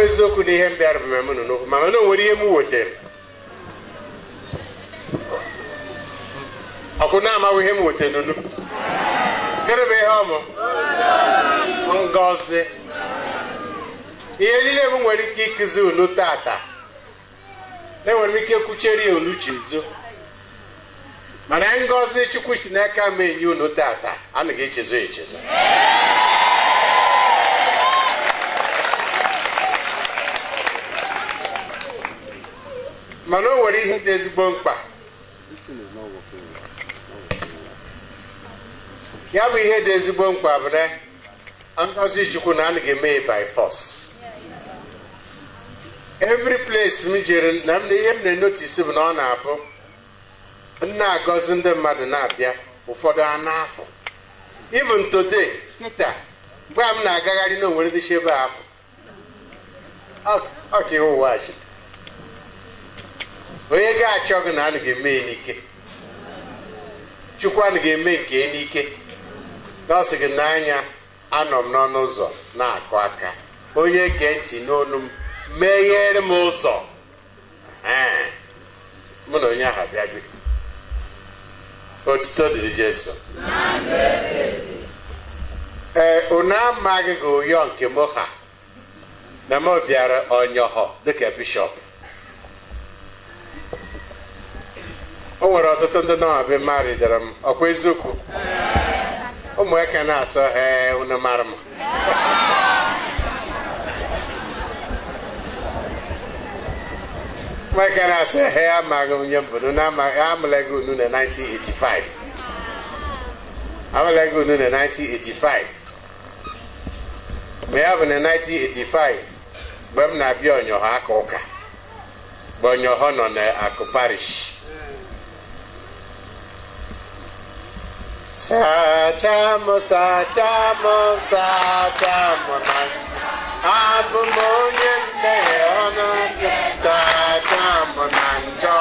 eziokwu na ihe m bịara bụ mmemme nọ n'okwu mana na o nwere ihe m wetara ọkụ na-amaghị ihe m wetara n'unu gịnị bụ ihe ọmụ ngọzi ihe niile m nwere ike ịkụzi unu tata enwere m ike kwuchere ya unu chezo mana ngọzi chukwu si n'aka m enye unu tata anaghị echezo echezo mana o nwere ihe dị ezigbo mkpa ya bụ ihe dị ezigbo mkpa bụ na ngọzi chukwu na anaghị eme ya by force every place m jere na m ihe m na-enotisi bụ na ọ na-abụ m na-agọzi ndị mmadụ na-abịa ụfọdụ a n'afọ even today nta mgbe a m na-agagharị na onwere dịcha ebe afọ ọ ka ihe ụwa ji onye ga-achọ gị na anaghị eme ya n'ike chukwu anaghị eme nke ya n'ike na ọ sị gị n'anya anọ m n'ọnụ ụzọ na-akụ aka onye gee ntị n'olu m meghere m ụzọ Ee, mụ na onye ahụ abịago otuto dịrị jesu ee unu amaghị gị ụyọ nke m ha na m bịara ọnyọhọ dịka bishọp o nwere ọtụtụ ndị nọọbe mmadụ dara m ọkwa eziokwu ụmụaka na-asọ ee unu mara m ụmụaka na-asọ ee amaghị onye mbụ na amụla gị unu na 1985 amụla gị unu na 1985 mgbe ya bụ na 1985 mgbe m na-abịa ọnyọhọ aka ụka mgbe ọnyọhọ nọ n'akụ parish Sachamo, sachamo, sachamo na abụ m onye mmehie ọnụ ndụ sachamo na njọ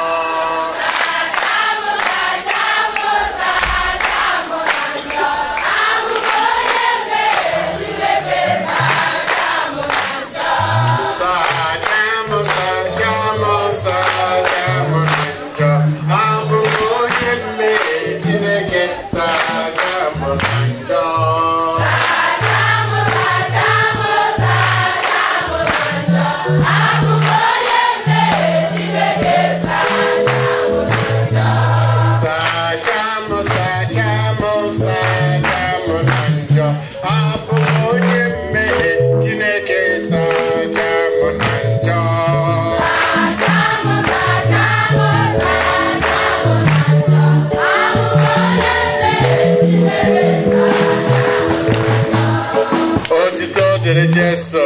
sachamo, sachamo, sachamo na njọ abụ m onye mmehie Chineke sachamo na njọ Sachamo, sachamo, sachamo na njọ abụ m onye mmehie Chineke sachamo na njọ otito dịrị Jesu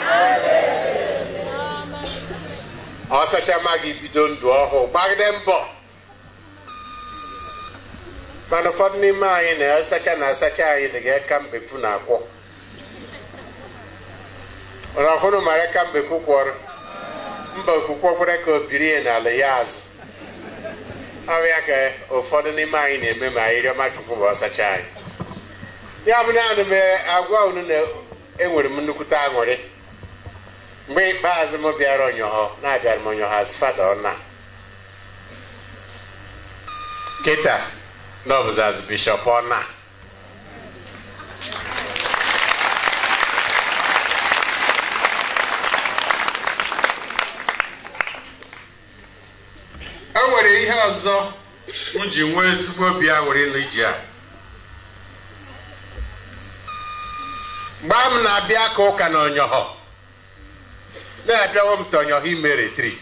ọ sachama gị bido ndụ ọhụụ gbagide mbọ mana ụfọdụ n'ime anyị na-asacha na asacha anyị dị ga-eka mbepụ na akwọ mana ọhụrụ mara ka mbepụ kwọrọ mba okwukwe kwere ka o biri ya n'ala ya azụ ọ ya ka ụfọdụ n'ime anyị na-eme ma anyị rịọma chukwu bụ ọsacha anyị ya bụ naanị m agwa unu na enwere m nnukwute aṅụrị mgbe ikpeazụ m bịara ọnyọhọ na-abịara m ọnyọhọ as fada ọna kịta na ọ bụzi as bishọp ọna e nwere ihe ọzọ m ji nwee ezigbo obi aṅụrị n'iji a mgbe m na-abịa ka ụka na ọnyọhọ na-abịawo m ta ọnyọhọ ime retrit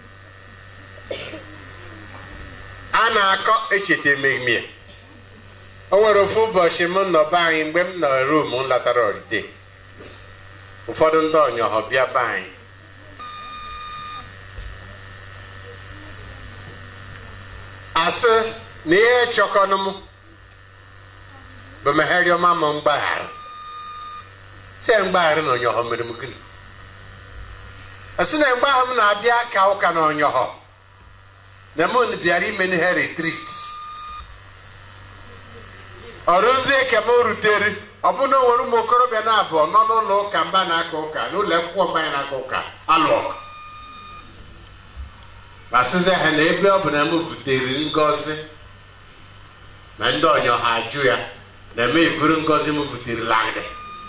a na-akọ echeta ememe o nwere ofu ụbọchị m nọ be anyị mgbe m nọ rum m latara orite ụfọdụ ndị ọnyọhọ bịa be anyị asị na ihe chọkọnụ m bụ megheriọma m mgbaghara sị mgbaghara na ọnyọhọ mere m gịnị asị na mgbe ahụ m na-abịa ka ụka na ọnyọhọ na m bịara ime ihe retrit ọrụzie ka m rutere ọ bụ na o nwere ụmụ okorobịa na abụọ nọ n'ụlọ ụka mba na-aka ụka n'ụlọ akwụkwọ mba anyị na-aka ụka alụ ọgụ ma sịzi ha na ebe ọ bụ na m butere ngọzi na ndị ọnyọ ha ajụ ya na eme eburu ngọzi m butere langị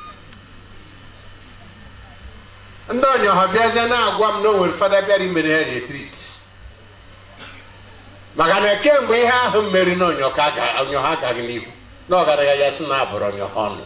ndị ọnyọ ha bịazie na-agwa m na o nwere fada bịara imere ha retrit maka na kemgbe ihe ahụ mmeri na ọnyọ ha agaghị n'ihu na ọgaranya ya sị na abụrụ ọnyọ ha ọnụ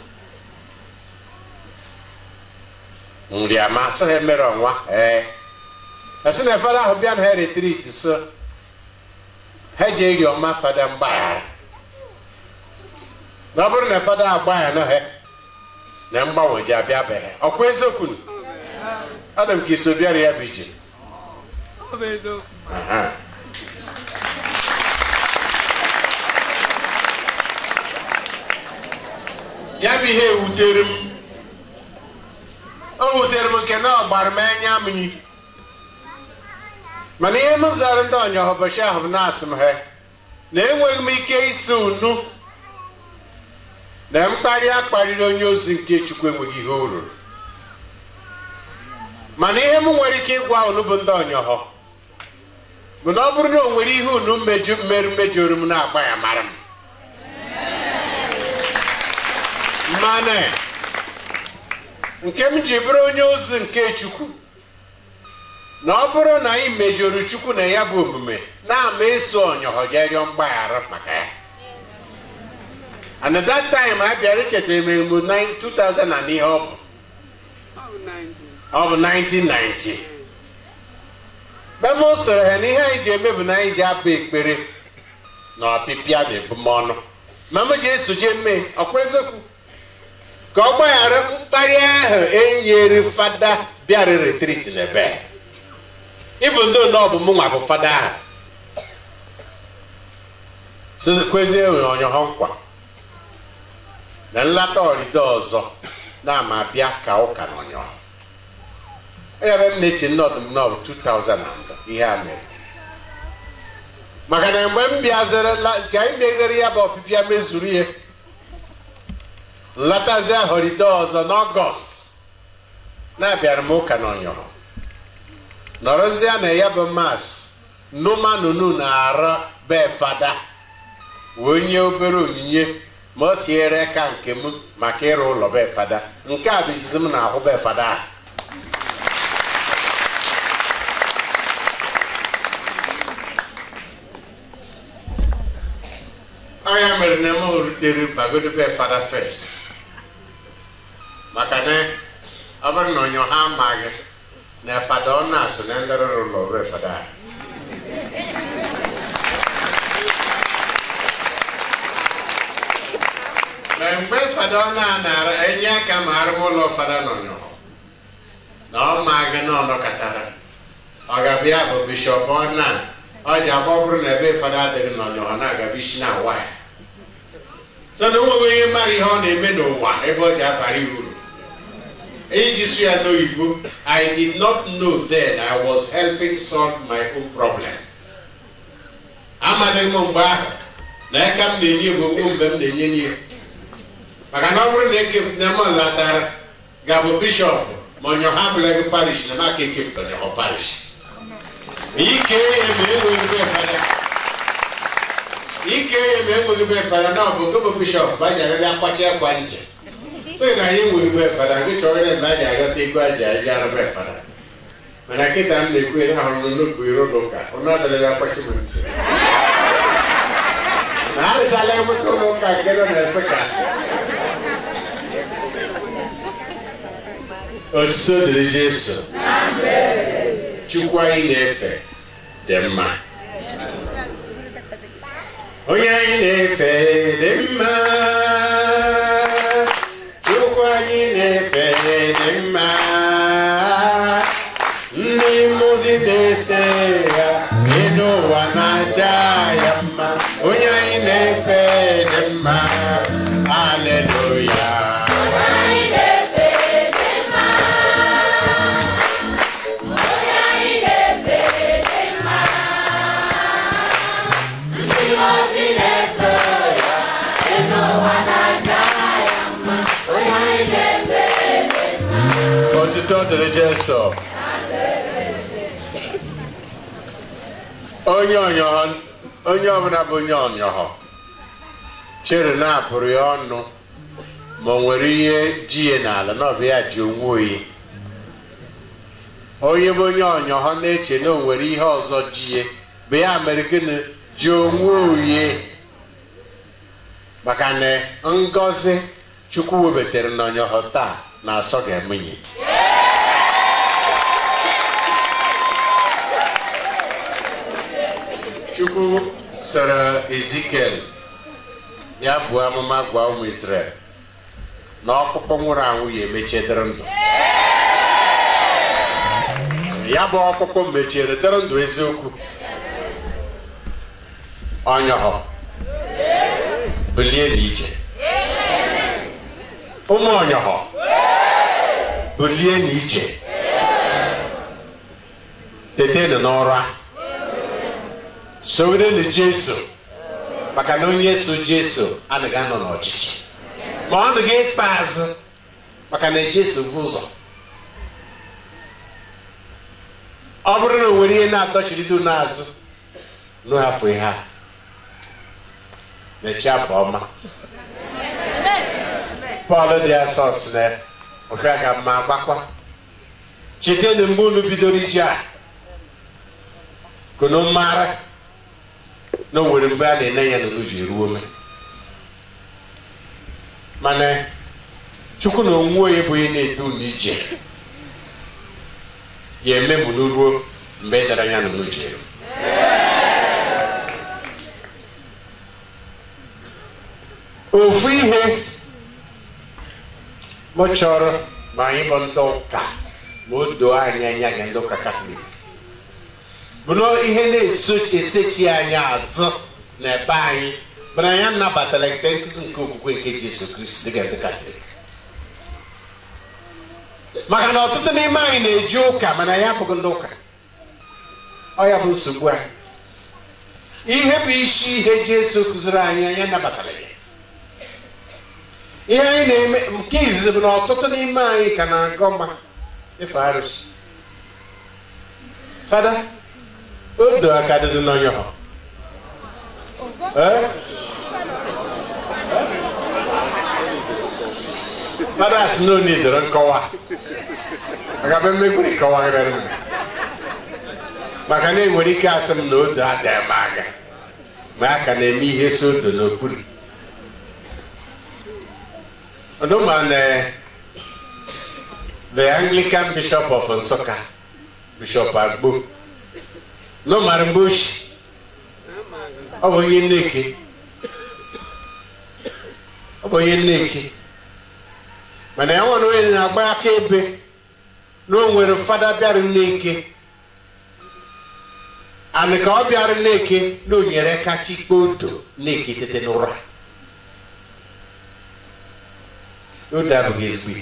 nri ama sị ha emere ọnwa ee esi na fada ahụ bịa na ha retrit so ha ji eri ọma fada mgbaghara na ọ bụrụ na fada agbaghara ha na mgbanwe ji abịabeghị ọkwa eziokwu adị m ka iso bịara ya bụ ije ya bụ ihe wutere m o wutere m nke na ọ gbara m anya mmiri mana ihe m zara ndị ọnya ụbọchị ahụ bụ na-asị m ha na enweghị m ike isi unu na mkparị a kparịrị onye ozi nke chukwu enweghị ihe o ruru mana ihe m nwere ike ịgwa unu bụ ndị ọnyọhọ bụ na ọ bụrụ na o nwere ihe unu mmerụ mejọrọ m na-agba ya mara m mana nke m ji bụrụ onye ozi nke chukwu na ọ bụrụ na anyị mejọrọ chukwu na ya bụ omume na-ama eso ọnyọhọ jee rịọ mgbaghara maka ya and at that time a bịara echetara m egbu 2000 na ihe ọ bụ ọ bụ 1990 bem soro ha na ihe anyị ji eme bụ na anyị ji abụ ekpere na ọpịpịa na ebumọnụ ma m ji esoje mme ọkwa eziokwu ka ọ gbaghara mkparị ahụ enyere fada bịara retrit n'ebe ịbụ ndị one ọ bụ mụ nwa bụ fada ahụ kwezie ọnyọhọ nkwa na nlata ọrịda ọzọ na-ama bịa ka ụka na ọnyọhọ ebe m na-eche nnọdụ m nọbụ 2000 ihe a mere maka na mgbe m bịazere ka anyị meghere ya bụ ọpịpịa mezuru ihe nlatazie họride ọzọ n'ọgọst na-abịara m ụka na ọnyọrọ nọrọzie na ya bụ mas numanunu na-ara be fada wee nye obere onyinye ma o tinyere aka nke m maka ịrụ ụlọ be fada nke a bụ izizi m na-ahụ be fada ahụ anya mere na m rutere bagodobe fada fest maka na ọ bụrụ na onye ha amaghị na fada ọ na-asị na ndị rụrụ ụlọ be fada na mgbe fada ọ na-anara enye aka ma arụm ụlọ fada nọnyọ na ọ maghị na ọ nọkọtara ọ ga-abịa bụ bishọp ọ na ọ ji agba bụrụ na ebe fada adịghị n'ọnyọ ha na-agaba isi na awa ya so na onweghị onye mara ihe ọ na-eme n'ụwa ebe ọ ji abara ya uru iji sụ ya n'oyibo i did not know then i was helping solve my own problem amaghị m mgbe ahụ na aka m na-enye egbogbo mgbe m na-enye nye maka na ọ bụrụ na eke na m latara ga-abụ bishọp ma onye ha bụla gị parish na maka ekepụtara ọ parish ike ya ma enweghị be fada ike ya ma enweghị be fada na ọ bụ gobo bishọp bụ aja abịa akwacha akwa ntị so na anyị enweghị be fada gị chọrọ na mgbe aja aghọta ego aja aja arụ be fada mana kịta m na-ekwu ya ahụrụ m n'okwu iro n'ụka ọnụ ọdịla akwachi m ntị na arịchala enweta ụlọ ụka nke nọ na Nsụka otuto dịrị Jesu chukwu anyị na-efe dị mma onye anyị na-efe dị mma chukwu anyị na-efe dị mma ndị mmụzi na-efe ya elu ụwa na-aja ya mma onye anyị na-efe dị mma aleluya dịrị Jesu onye ọnyọhọ onye ọbụla bụ onye ọnyọhọ chere na-apụrụ ya ọnụ ma o nwere ihe ji ya n'ala na ọ bụ ya ji onwe oyi onye bụ onye ọnyọhọ na-eche na o nwere ihe ọzọ ji ya bụ ya mere gịnị ji onwe oyi maka na ngọzi chukwu webatara n'ọnyọhọ taa na-asọ ga-emenye chukwu sara ezikiel ya bụ amụma gwa ụmụ israel na ọkpụkpọ nwụrụ anwụ ya emechidere ndụ ya bụ ọkpụkpọ mechiere dere ndụ eziokwu ọnyọhọ bulie n'ije ụmụ ọnyọhọ bulie n'ije tetenụ n'ụra sowerenu jesu maka na onye so jesu anaghị anọ n'ọchịchị ma ọ nụghị ịkpa azụ maka na jesu bụ ụzọ ọ bụrụ na o nwere ihe na-atọchirido n'azụ n'afọ ihe a mechie afọ ọma pọl dị asọ si na ọbịa ka mma gbakwa chete na mgbe unu bidoro ije a kunu mara na o nwere mgbe a na-ene ya na unu ji ruo ome mana chukwu na onwe onye bụ onye na-edu unu ije ya eme m ruo mgbe ị dara ya na unu ji eru ofu ihe m chọrọ ma anyị bụ ndị ụka ma o doo anyị anya gị ndị ụka katọlik bụ na ihe na-esechi anyị azụ na ebe anyị bụ na anyị anabatala nke nkụzi nke okwukwe nke Jesu Kristi dịka ndị katọlik maka na ọtụtụ n'ime anyị na-eji ụka mana ya abụghị ndị ụka ọ ya bụ nsogbu anyị ihe bụ isi ihe Jesu kụziri anyị anyị anabatala ya ihe anyị na-eme nke izizi bụ na ọtụtụ n'ime anyị ka na-agọ mma ife arụsị fada odo aka dị n'onye ha fada si na onye doro nkọwa maka be mmekwere nkọwagharị m maka na enwere ike asị m na odo adịghị m aka ma a ka na-eme ihe so odo n'okpuru Onoman, uh, the Anglican Bishop of Nsukka, Bishop Agbo, no Marimbush, ọ bụ onye nneke ọ bụ onye nneke mana ya nwere onye na-agba aka ebe na o nwere fada bịara nneke anị ka ọ bịara nneke na o nyere kacha ikpe odo nneke tete n'ụra odo abụghị ezigbo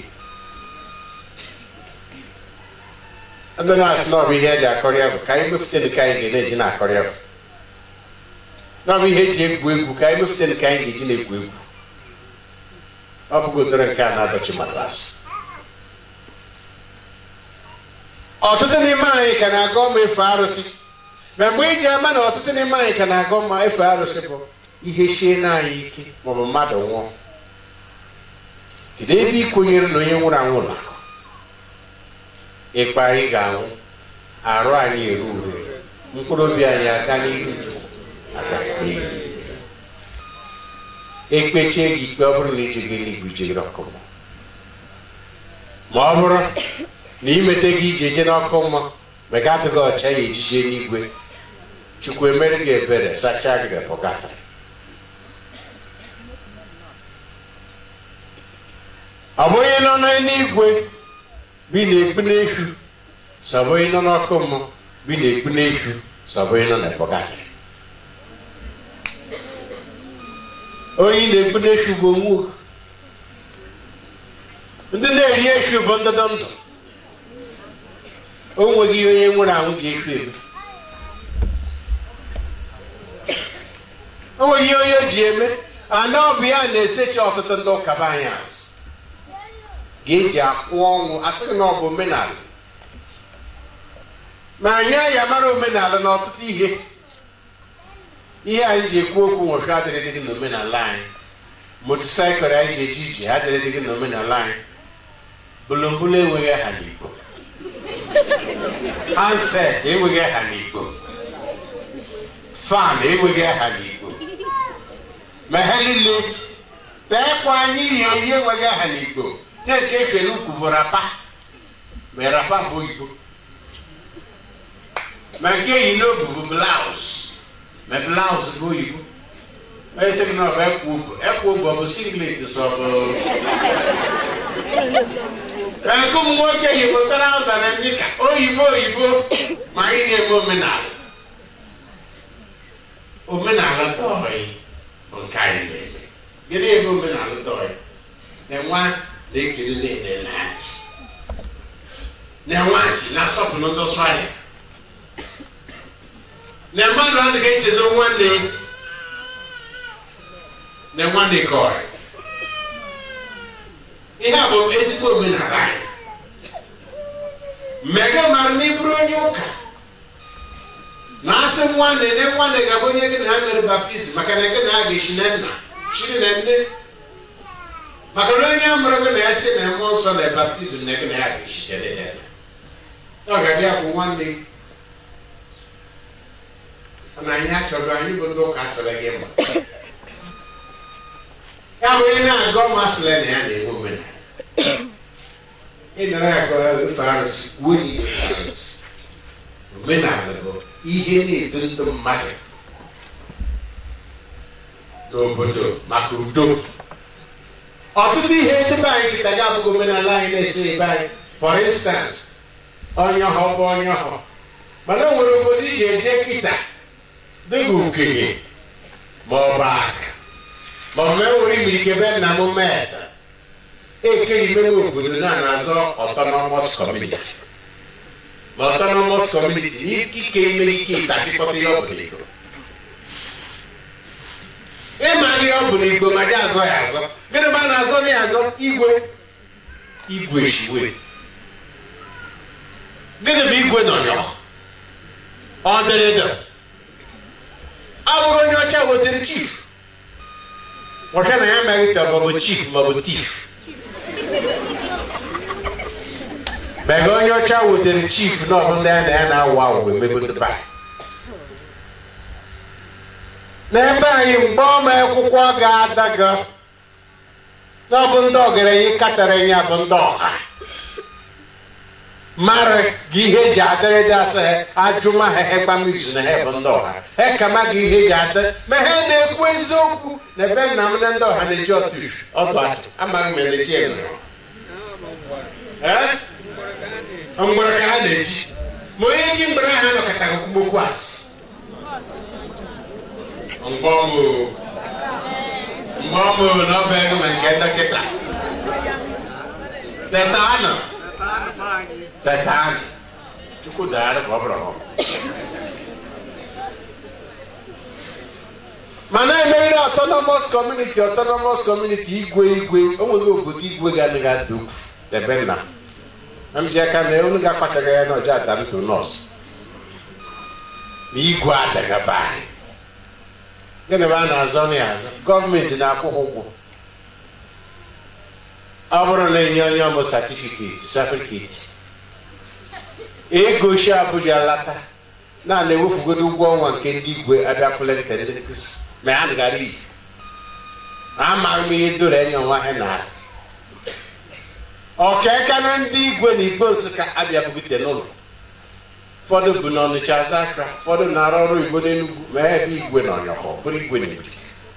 ndị na-asị na ọ bụ ihe eji akọrọ ya bụ ka anyị mefute nke anyị ga-eji na-akọrọ ya bụ na ọ bụ ihe eji egwu egwu ka anyị mefute nke anyị ga-eji na-egwu egwu ọ bụghị ụdịrị nke a na-adọchi matras ọtụtụ n'ime anyị ka na-aga ọma efe arụsị ma mgbe iji ama na ọtụtụ n'ime anyị ka na-aga ọma efe arụsị bụ ihe chie na anyị ike maọbụ mmadụ nwụọ kedu ebe ị kwenyere na onye nwụrụ anwụ na ịkpa anyị ga-anwụ arụ anyị eru ure mkpụrụ obi anyị aga n'ihu ekpechie gị ikpe ọ bụrụ na ijegị eluigwe ijegịrị ọkụ mmụọ ma ọ bụrụ na imete gị ije je n'ọkụ mmụọ ma ị gatụghị ọcha ya ejije n'igwe chukwu emere gị ebere sachaa gị repọgata ọ bụ onye nọ n'eluigwe bi na-ekpu n'efu sọbụ onye nọ n'ọkụ mmụọ bi na-ekpu n'efu sọbụ onye nọ n'epọgata onye na-ekpu n'efu bụ onwe ndị na-eri efu bụ ndọdọ ndụ o nweghị onye nwere anwụ ji efu eme o nweghị onye o ji eme ana ọ bụ ya na-esecha ọtụtụ ndị ụka be anyị asị ga-eji akwụ ọnwụ asị na ọ bụ omenala ma anyị ya mara omenala na ọtụtụ ihe ihe anyị ji ekwu okwu nwoke adịrịdị gị n'omenala anyị motosaịkụl anyị ji eji ije adịrịdị gị n'omenala anyị bulumbulu enweghị aha n'igbo handset enweghị aha n'igbo fan enweghị aha n'igbo ma ha niile teekwa anyị ihe ihe enweghị aha n'igbo na-eke ekele ukwu bụ rapa ma rapa bụ oyibo ma nke yi n'obu bụ blaus ma blaus bụ oyibo onye sị gị na ọ bụ ekwu ugwu ekwu ugwu ọ bụ singlet sọ bụ nke ụmụ nwoke yi bụ trauza na nika oyibo oyibo ma anyị na-eme omenala omenala tọị bụ nke anyị na-eme gịnị ebe omenala tọị na-enwe na-ekele na-ene na ntị na-enwe ntị na-asọpụrụ ndị ọsọ ahịa na mmadụ adịghị echezo nwanne na nwanne kọrị ihe a bụ ezigbo omenala anyị mmega mara na ịbụrụ onye ụka na asị nwanne ne nwanne ga-abụ onye gị na ha mere baptizim maka na gị na ha ga-echi na nna chiri na nne maka na onye amụrụ gị na ya si na mmụọ nsọ na baptizim na gị na ya ga-echi na nne ọ ga-abịa bụ nwanne gị na anyị achọrọ anyị bụ ndị ụka achọrọ gị mma ya bụ onye na-agọ masịrị na ya na-enwe omenala ị nara agọ ofe arụsị kwuo na ihe arụsị omenala bụ ihe na-edo ndị mmadụ n'obodo maka udo ọtụtụ ihe ebe anyị kịta ga abụghị omenala anyị na-eso ebe anyị for instance onye ọhọ bụ onye ọhọ mana o nwere obodo iji eje kịta dịka okenye ma ọ bụ aka ma ọ bụ enwere imirike be nna m meda ekeghị mebe obodo na na-azọ autonomous community ma autonomous community ikike ime ike ịtapịkọta ihe ọ bụla ego ịma ihe ọ bụla igbo ma dị azọ ya azọ gịnị ma a na-azọ ya azọ igwe igwe chiwe gịnị bụ igwe nọnyọ ọ dịrị dị ọ bụrụ onye ọcha wetere chief ọcha na ya amaghị ka ọ bụ chief ma ọ bụ tif mega onye ọcha wetere chief na ọbụ ndị ya na ya na-awa awụ emebe ba n'ebe anyị mgbe ọma akwụkwọ ga-adaga n'ọbụ ndị ọgaranya katara ya bụ ndị ọha mara gị ihe eji adịrịdị asa ha ajụma ha egbamizu na ha bụ ndị ọha ha kama gị ihe eji adị ma ha na-ekwu eziokwu na ebe nna m na ndị ọha na-eji ọtụ ọdụ atụ amaghị m na-eji enyo mgbere ka ha na-eji ma onye ji mgbere ha nọkọtaghị okwu asị mgbọmụ mgbọmụ na ọba ego ma nke dọkịta teta anọ teta anọ chukwu dara ka ọ bụrụ ọhụrụ mana emeghịrị autonomous community autonomous community igwe igwe o nweghị obodo igwe ga-anaghị ada ukwu ebe nna m ji aka na unu ga-akpachaghị ya n'ọjọọ ata ntụ nọọsụ ma igwe adagaba anyị gịnị bụ a na-azọ na ya azọ gọọmenti na-akwụ ha ụgwọ ọ bụrụ na enye onye ọmụ satifiketi satifiketi ego shi abụja lata na-ana ewefugodo ụgwọ ọnwa nke ndị igwe abịakwụla nke ndị nkụzi ma ya gara iyi amaghị m ihe doro enye ọnwa ha na ọkaeka na ndị igwe na igwe nsụka abịa bugite n'ụlọ ụfọdụ bụ n'ọnịcha azakra ụfọdụ na-arụ ọrụ igbo n'enugwu ma ebe igwe na ọnyọkọ bụrụ igwe na igwe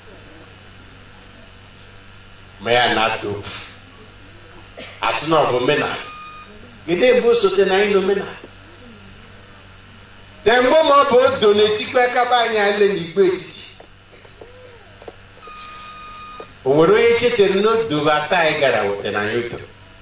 ma ya na-atụ okwu asị na ọ bụ omenala gide ebe osote na anyị na omenala de mgbe ma ọ bụ odo na-etikwa akaba anyị ale n'igwe etiti o nwere onye chetara n'odo bụ ata anyị gara wetara anyị odo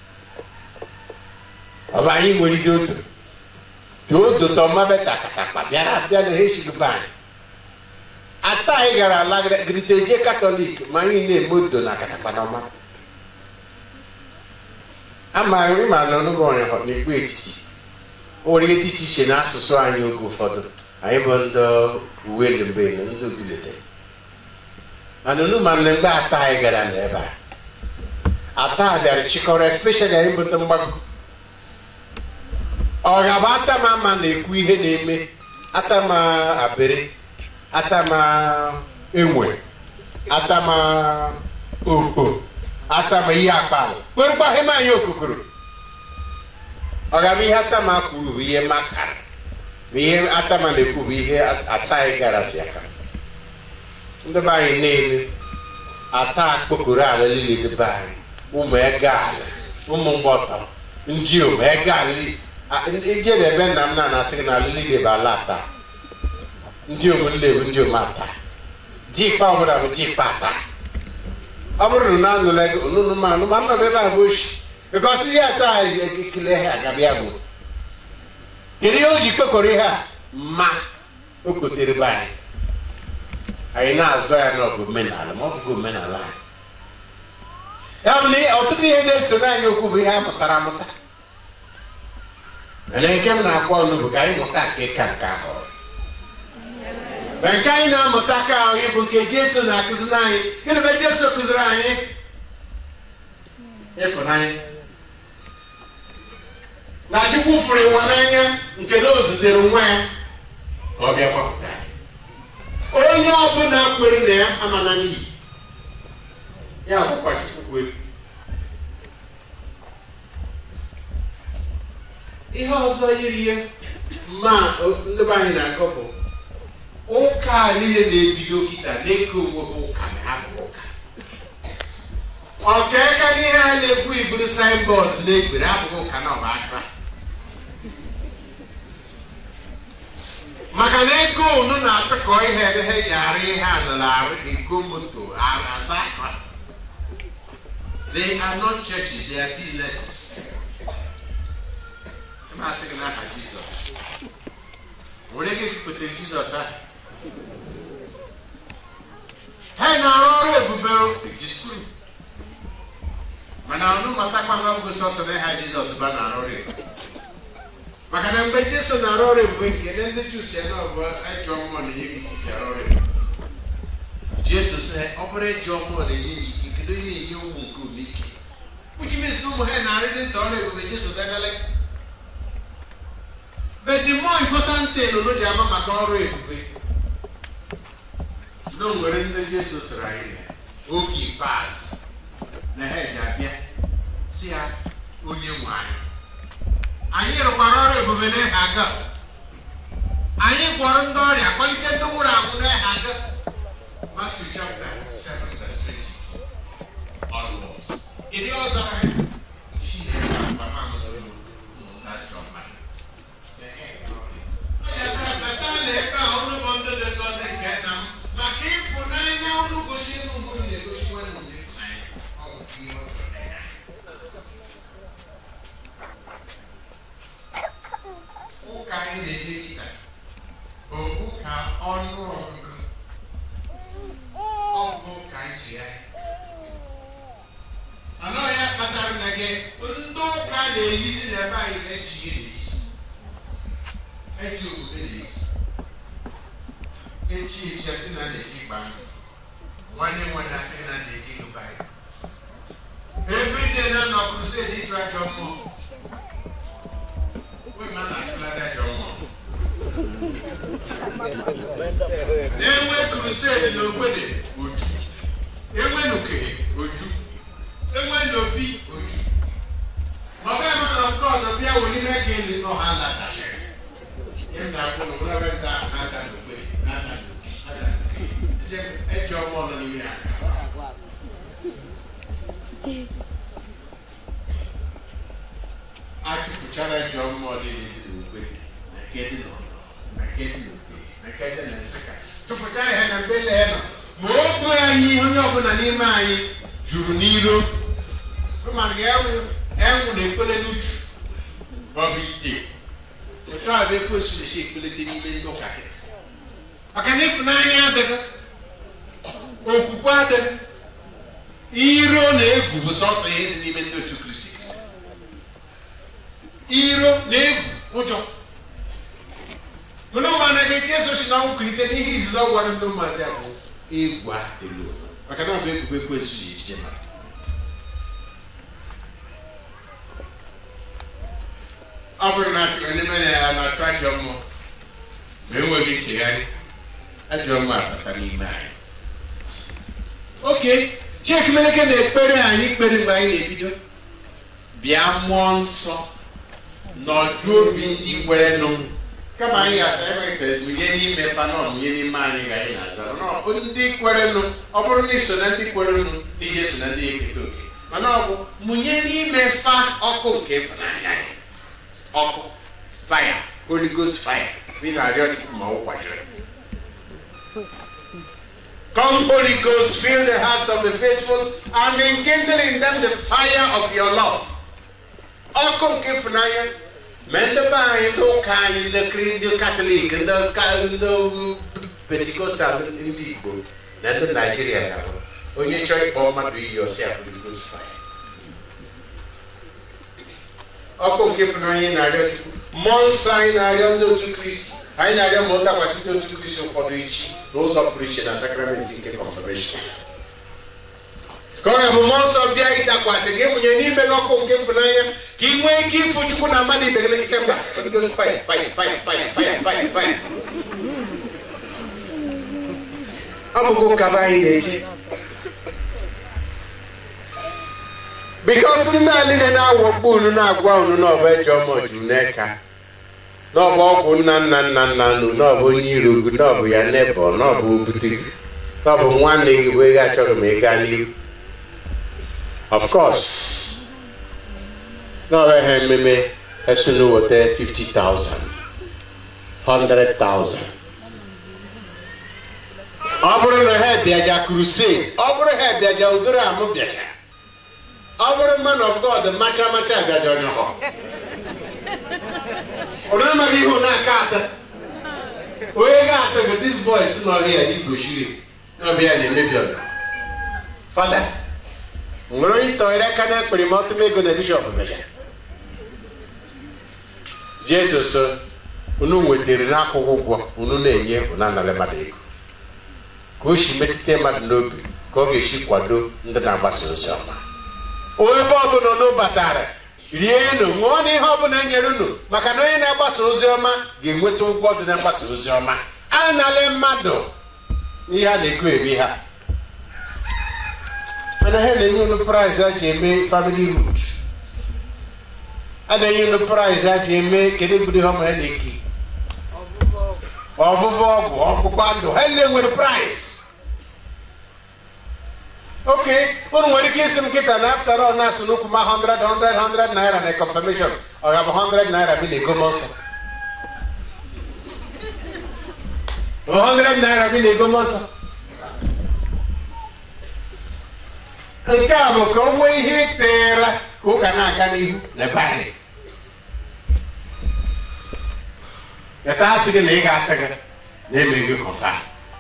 ọ bụ anyị nwere ide odo dị odo tọmabeta katakpa bịara abịa na ha eshigba anyị ata anyị gara ala griteje katọlik ma anyị na-eme odo na katakpa n'ọma ama ịma na ọnụgọ na-ekwu echichi o nwere ihe dị iche iche n'asụsụ anyị oge ụfọdụ anyị bụ ndị uwe mbe na ndị ogilete mana unu ma mgbe ata anyị gara n'ebe a ata bịara chịkọrọ especially anyị bụ ndị mgbago ọ ga-abụ atama ama na-ekwu ihe na-eme atama abịrị atama enwe atama okpo atama ihe akpalụ kwerukwa ihe anyị okukuru ọ ga-abụ ihe atama kwuru bụ ihe makara bụ ihe atama na-ekwu bụ ihe ataghị gara si aka ndị be anyị niile ata akpokoro ala niile dị be anyị ụmụ ego ala ụmụ mgbọtọ ndị ụmụ ego ala ije na ebe nna m na na-asị gị na ala niile bụ ala ata ndị ụmụ nle bụ ndị ụmụ ata ji ikpe ọbụla bụ ji ikpe ata ọ bụrụ na anụla ego onunu ma anụ ma nọ ebe a bụ oshi bikọsi ihe ata ekele ha agabịa bụ kedu ihe o ji kpekọrọ ihe a ma o kotere be anyị anyị na-azọ ya na ọbụ omenala ma ọ bụghị omenala anyị ya bụ na ọtụtụ ihe na-esoro anyị okwu bụ ihe a mụtara amụta mana nke m na-akwa ọnụ bụ ka anyị mụta nke ka nke ahụ ma nke anyị na-amụta ka ahụ bụ nke Jesu na-akụziri anyị gịnị bụ Jesu kụziri anyị ịfụnanya na Chukwu fụrụ ịwa n'anya nke na o zitere nwa ya ka ọ bịa gbapụta onye ọbụla kwere na ya amana n'iyi ya bụkwa Chukwu kwere ihe ọzọ yiri ya ma ndị be anyị na-akọ bụ ụka a niile na-ebido kịta na-eke onwe ha ụka na ha bụ ụka ọka aka n'ihe a na-ekwu iburu signboard na-egbere abụghị ụka na ọba aka maka na ego unu na-atụkọ ihe ebe ha ji arụ ihe anụla arụ ego moto aza akwa they are not churches they are businesses na-asị gị n'aha Jizọs nwere ike ikpụtere Jizọs ahụ ha na-arụ ọrụ ebube ejisuru mana ọnụ matakwana ọgụ sọsọ na ha Jizọs ba na-arụ ọrụ ebube maka na mgbe Jesu na-arụ ọrụ ebube nke ndị Juu si ebe ọbụ ajọ mmụọ na-enye gị ike arụ ọrụ ebube Jesu sị ọ bụrụ ajọ mmụọ na-enye gị ike kedu ihe na-enye ụmụ nke ụmụ ike which means na ụmụ ha na-arịrị nta ọrụ ebube Jesu dagala but the more important thing unu ji ama maka ọrụ ebube na o nwere ndị Jesu sịrị anyị na oge ikpeazụ na ha ji abịa si ya onye nwe anyị anyị rụkwara ọrụ ebube n'ehe aga anyị gwọrọ ndị ọrịa kpalite ndị nwụrụ anwụ n'ehe aga Matthew chapter 7 verse 20 onwards ịdị ọzọ anyị Chineke akpa mamụ na ajọ mmadụ bata na ebe a ọrụ bụ ndị dị ngọzi nke nna m maka ịfụnanya ọnụ gosi unu na-egosi nwanne m ịfụnanya ọ bụ ihe ọ chọrọ ya ụka anyị na-eje kịta bụ ụka ọnụ ọgụgụ ọ bụ ụka nchigharị anọghị ya kpatara na gị ndị ụka na-eyisi n'ebe anyị na-eji na-eyisi eji obodo na-eyisi echi echi asị na na-eji ịgba ndụ nwanne nwanne asị na na-eji ịgba ya everyday na nọ crusade ịchụ ajọ mmụọ na-enwe crusade n'ogbede oju enwe n'okenye oju enwe n'obi oju ma ọ bụghị mana nke ọzọ bịa were ihe ga-eli n'ọha latachiri ihe m na-akwụ na ụlọ ebe ahụ na-ada n'ogbede na-ada n'ada n'okenye si eji ọgbọ nọ n'ime ya achụpụchara ji mmụọ niile dị n'ogbede na nke dị n'ọnọ na nke dị n'okenye na nke dị na nsịka chụpụchara ha na mbele ya nọ ma o bu anyị onye ọbụla n'ime anyị juru n'iro mana enwụ na-ekpele n'uchu maọbụ ite otu a bụ ekwensu na-esi ekpelete n'ime ndị ụka gị maka na ịfụnanya adịghị okwukwe adịghị iro na egwu bụ sọsọ ihe dị n'ime ndị otu kristi iro na egwu ụjọ mana ụmụ anaghị eji eso si n'ọnwụ kulite n'ihe izizi ọ gwara ndị ụmụazị a bụ egwu a elu ụwa maka na ọ bụ egwu ekwu ezuzu ejije mara ọ bụrụ na achọrọ n'ime na ya na-atụ ajọ mmụọ ma enweghị nchegharị ajọ mmụọ abata n'ime anyị oke cheki meleke na-ekpere anyị ikpere mgbe anyị na-ebido bịa mmụọ nsọ n'ọdụ obi ndị kwere nụ kama anyị ga-asa enweta mụnye n'ime panọ mụnye n'ime anyị ga anyị na-aza nọ ndị kwere nụ ọ bụrụ na iso na ndị kwere nụ n'ihe so na ndị eketa oke mana ọ bụ mụnye n'ime fa ọkụ nke ịfụnanya ya ọkụ fire holy ghost fire ị na-arịọ chukwu ma ọ kwajere Come, Holy Ghost, fill the hearts of the faithful and enkindle in them the fire of your love. Ọkụ nke ịfụnanya ma ndị be anyị ndị ụka anyị ndị kri- ndị katọlik ndị ka- ndị pentikostal ndị igbo na ndị naijiria ga-abụ onye chọọ ịkpọ mmadụ iyi ọsị a Holy Ghost fire. ọkụ nke ịfụnanya anyị na-arịọ chukwu mmụọ nsọ anyị na-arịọ ndị otu kristi anyị na-arịọ ma ọ dakwasị ndị otu kristi ụfọdụ ichi n'ụzọ pụrụ iche na sakramenti nke confirmation ka ọ ga-abụ mmụọ nsọ bịa ịdakwasị gị mụnye n'ime n'ọkụ nke ịfụnanya ka ị nwee ike ịfụ chukwu na mmadụ ibe gị n'isi mba Holy Ghost fire fire fire fire fire fire fire ọ bụghị ụka be anyị na-eche bikos ndị a niile na-awọgbu unu na-agwa unu na ọbụ ejọ ma juru n'eka n'ọbụ ọgwụ nna nna nna nna unu n'ọbụ onye iro gị n'ọbụ ya nebọ n'ọbụ obute gị n'ọbụ nwanne gị wee achọghị m ịga n'ihu of course n'ọrụ ha ememe esunu weta 50,000 100,000 ọ bụrụ na ha bịaja crusade ọ bụrụ ha bịaja udoro amụ bịaja ọ bụrụ man of god macha macha bịaja ọnyọhọ ụrụ amaghị ihu n'aka atọ onye ga-atọ bụ dis boys nọ ya igochiri n'ọbịa na-emebi ọdọ fada nwere onye tọnyere aka na ekpere ma ọtụm ego na bishọp meja jesu so unu nwetara n'akwụkwọ ụgwọ unu na-enye unu anara mmadụ ego ka o si metụta mmadụ n'obi ka ọ ga-esi kwado ndị na-agbasa ozi ọma ebe ọbụla unu batara rienụ ṅụọ na ihe ọbụla nyere unu maka na onye na-agbasa ozi ọma ga-enweta ụgwọ dị na mgbasa ozi ọma anala mmadụ ihe a na-ego eri ha mana ha na-enye unu praịz a ji eme famili rut a na-enye unu praịz a ji eme kedu ebudo ihe ọma ha na-eki ọbụbụ ọgwụ ọgbụgba ndụ ha niile nwere praịz oke unu nwere ike isi m nkịta na after all na-asụ n'ukwu ma 100 100 100 naira na confirmation ọ ga-abụ 100 naira bi na-ego m nsọ 100 naira bi na-ego m nsọ nke a bụ ka o nwee ihe ịteera ka ụka na-aga n'ihu na ebe anyị Yata asị gị na ị ga-ata gị na-eme gị kọta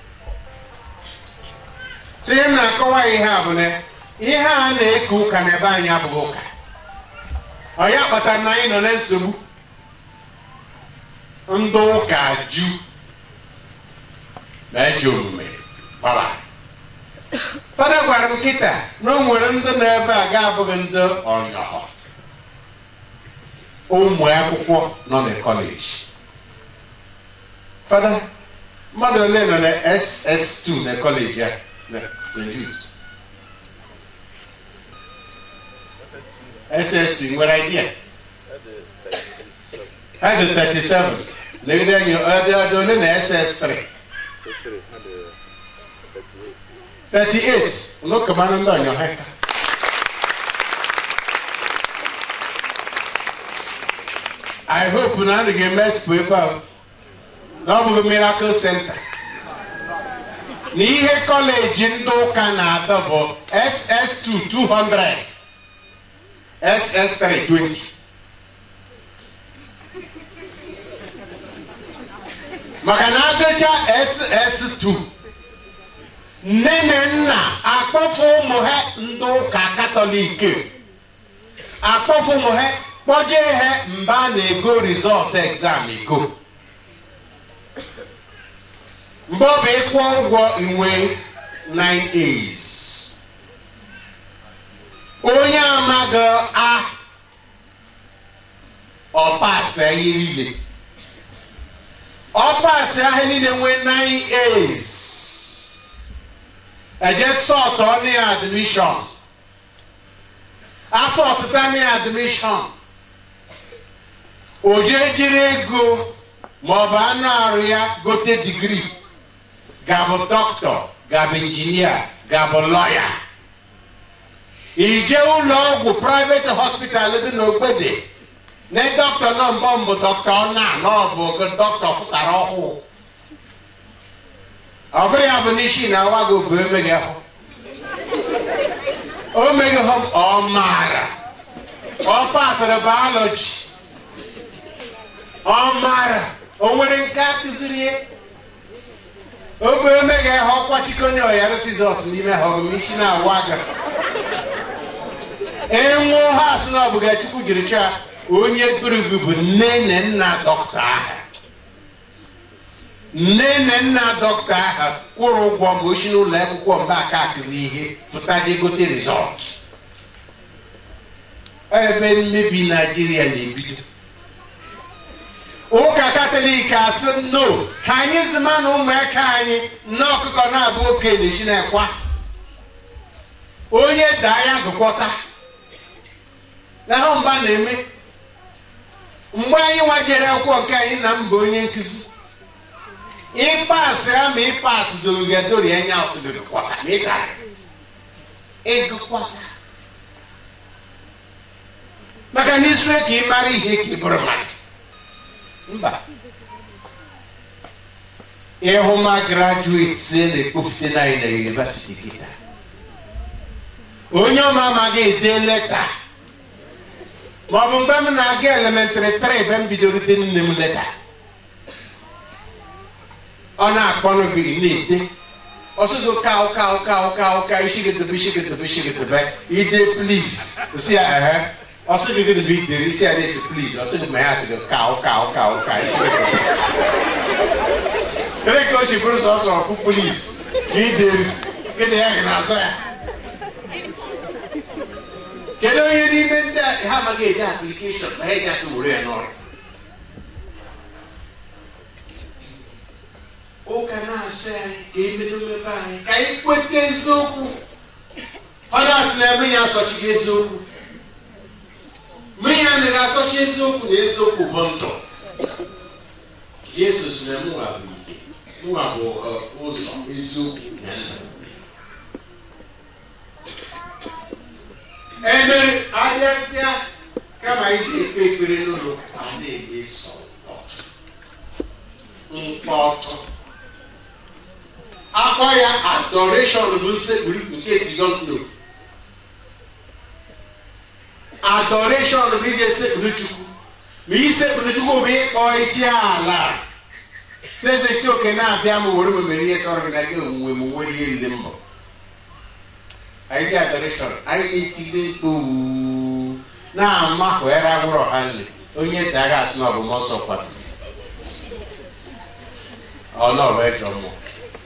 so ihe m na-akọwa ihe a bụ na ihe a na-eke ụka n'ebe anyị abụghị ụka onye kpatara na anyị nọ na nsogbu ndị ụka ju na ejọ omume gbara fada gwara m kịta na o nwere ndị nọ ebe a ga-abụghị ndị ọnyọhọ ụmụ akwụkwọ nọ na kọleji fada mmadụ ole nọ na ss2 na kọleji a na na youth ss2 nwere idea ha dị 37 legide anyị ọdị ọdị ole na ss3 38 n'ụkọmanụ ndị ọnyọ ha I hope na a ga-eme expo ebe ahụ na ọ bụghị miracle center na ihe kọleji ndị ụka na-atọ bụ ss2 200 ss3 20 maka na adịcha ss2 nne na nna akpọpụ ụmụ ha ndị ụka katọlik akpọpụ ụmụ ha kpọjee ha mgbe a na-ego rizọtụ egzam ego mgbe ọ bụ ịkwụ ụgwọ inwe 9 A's onye amaghị a ọ pasị ihe niile ọ pasị ahịa niile nwee 9 A's eje sọtụ ọnụ ya admishọn asọtụta na admishọn o jee jiri ego maọbụ anụ arụ ya gote digrii gabụ dọkịta gabụ injinia gabụ lọya ije ụlọ ọgwụ private hospital dị n'ogbede na dọkịta nọ mbọ mbụ dọkịta ọna na ọ bụ dọkịta pụtara ọhụụ ọ bụrụ ya bụ n'isi na awa gị obu emeghị ahụ o meghị hụ ọ maara ọ pasịrị biology ọ maara o nwere nke a kụziri ya obe emeghị ahụ ọkwa chikonye ọyara sizọs n'ime ha ọgụm isi na-awa aga enwuo ha asị na ọbụga chukwu jiri chọọ onye gburugburu bụ nne na nna dọkịta aha nne na nna dọkịta aha kwụrụ ụgwọ mgbe ochi n'ụlọ akwụkwọ mba aka akụzi ihe pụta je gote rizọt ebe mmebi naijiria na-ebido ụka katọlik asị no ka anyị zima na ụmụaka anyị nne ọkụkọ na-abụ okenye chinekwa onye daa ya gụkwọta na ahụ mba na-eme mgbe anyị nwajere akwụkwọ nke anyị na mba onye nkụzi ịpasị ya ma ịpasị dorogadori anya ọsịgụkwọta ma ịtara ịgụkwọta maka na isue ka ị mara ihe ka ị bụrụ mmadụ mba ịhụma grajueti na-ekpopụta na anyị na yunivasiti kịta onye ọma amaghị ede leta maọbụ mgbe m na-aga elementrị 3 ebe m bidoro ide nne m leta ọ na-akpọnụ gị na-ede ọsụgo kaụ kaụ kaụ kaụ ka ishigetobe ishigetobe ishigetobe ide plis si ya ehe ọsụgo gị bụ idere isi ya na-esi plis ọsụgo ma ya sịgo kaụ kaụ kaụ ka ishigetobe kere ka o si bụrụ sọsọ ọkụ plis ka idere gịnị ya gị na-azọ ya kedu onye n'ime ndị ha amaghị eji aplikeshọn ma ha eji asị were ya n'ọrụ ụka na-asị anyị ka emedo mmepe anyị ka anyị kweta eziokwu fada sị na eme ya asọchighị eziokwu mmiri anaghị asọchi eziokwu na eziokwu bụ ndụ jesu sị na mụnwa bụ ike mụnwa bụ ụzọ eziokwu na ndụ emere ahịasịa kama iji ekpe ekpere n'ụlọ a na-eme sọ mkpọtụ akpọ ya adoreshọn bụ nsekpuru nke sigọndo adoreshọn bụ iji esekpuru chukwu ma isekpuru chukwu bụ ịkpọ isi ala sezechite oke na-abịa m were memere ihe sọrọ gị na gị onwuwe m nwere ihe riri mbọ anyị dị adoreshọn anyị na-etigbe mkpu na-amahụ ere agwụrụ ọha nle onye daga asị na ọbụ mọsọ kwado ọ nọrọ ejọ mmụọ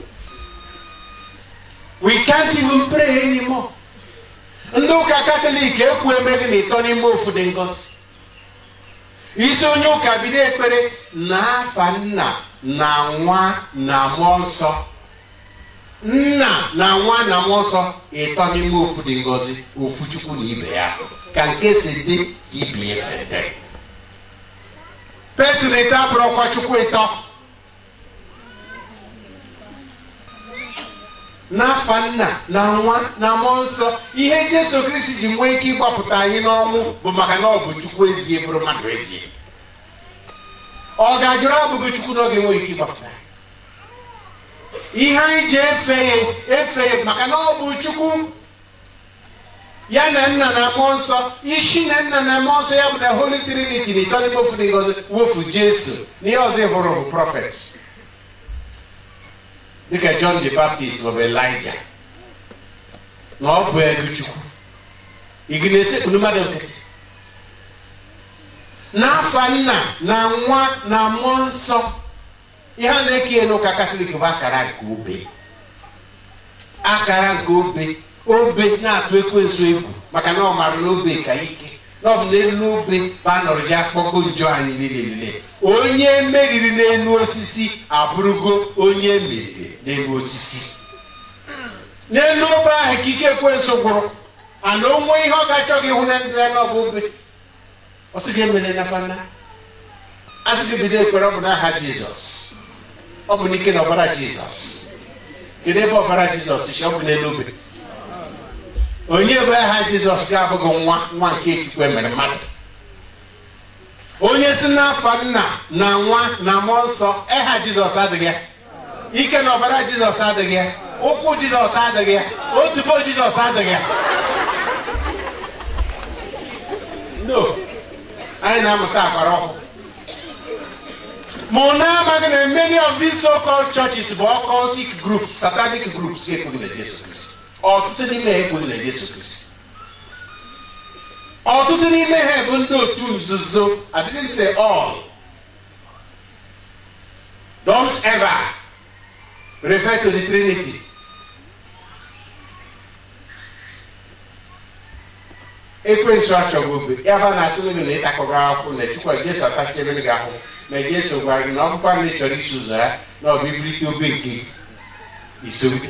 we can't even pray anymore ndị ụka katọlik ekwu emeghị na ịtọ n'ime ofu dị ngosi isi onye ụka bido ekpere na afa nna na nwa na mmụọ nsọ nna na nwa na mmụọ nsọ ịtọ n'ime ofu dị ngozi ofu chukwu na ibe ya ka nke si dị ka ibe ya si dị pesin ịtọ abụrụkwa chukwu ịtọ n'afa nna na nwa na mmụọ nsọ ihe jesu kristi ji nwee ike ịgbapụta anyị n'ọnwụ bụ maka na ọ bụ chukwu ezie bụrụ mmadụ ezie ọ ga-ajụrụ abụghị chukwu na ọ ga-enwe ike ịgbapụta ihe anyị ji efe ya efe ya maka na ọ bụ chukwu ya na nna na mmụọ nsọ isi na nna na mmụọ nsọ ya bụ na holy trinity na ịtọ n'ime ofu dị ngozi wofu jesu na ihe ọzọ ịhụrụ bụ prọfet dịka John the Baptist maọbụ Elijah na ọ bụ ego chukwu ị gị na-esekpuru mmadụ nkịtị n'afa nna na nwa na mmụọ nsọ ihe a na-eke n'ụka katọlik bụ akara nke obe akara nke obe obe na-atụ ekwensu egwu maka na ọ mara na obe ka ike na ọ bụ n'elu obe bụ a nọrọ ya akpọgo njọ anyị niile niile onye meriri n'elu osisi abụrụgo onye meriri n'elu osisi n'elu obe ahụ ka ike ekwensu gwụrụ ana onwe ihe ọ ga-achọghị ịhụ na ndụ ya n'ọbụ obe ọ sị gị emere na bana a sị gị bido ekpere ọ bụ n'aha jizọs ọ bụ n'ike na ọbara jizọs kedu ebe ọbara jizọs si ọ bụ n'elu obe onye bụ aha jizọs ga-abụghị nwa nwa nke chukwu emere mmadụ onye si n'afa nna na nwa na mmụọ nsọ aha jizọs adịghị ya ike na ọbara jizọs adịghị ya ụkwụ jizọs adịghị ya otubo jizọs adịghị ya no anyị na-amụta agbara ọhụụ ma ọ na-amaghị na many of these so-called churches bụ occultic groups satanic groups ekweghị na Jesu Kristi ọtụtụ n'ime ha ekweghị na Jesu Kristi ọtụtụ n'ime ha bụ ndị otu nzuzo I didn't say all don't ever refer to the Trinity ekwensu achọghị obe ya fa na-asị gị na ịtakọrọ akwụkwọ na chukwu jesu atachibere gị ahụ ma jesu gwara gị na ọ bụkwa na ị chọrọ iso ụzọ ya na ọ bụ ibulite obe nke isogide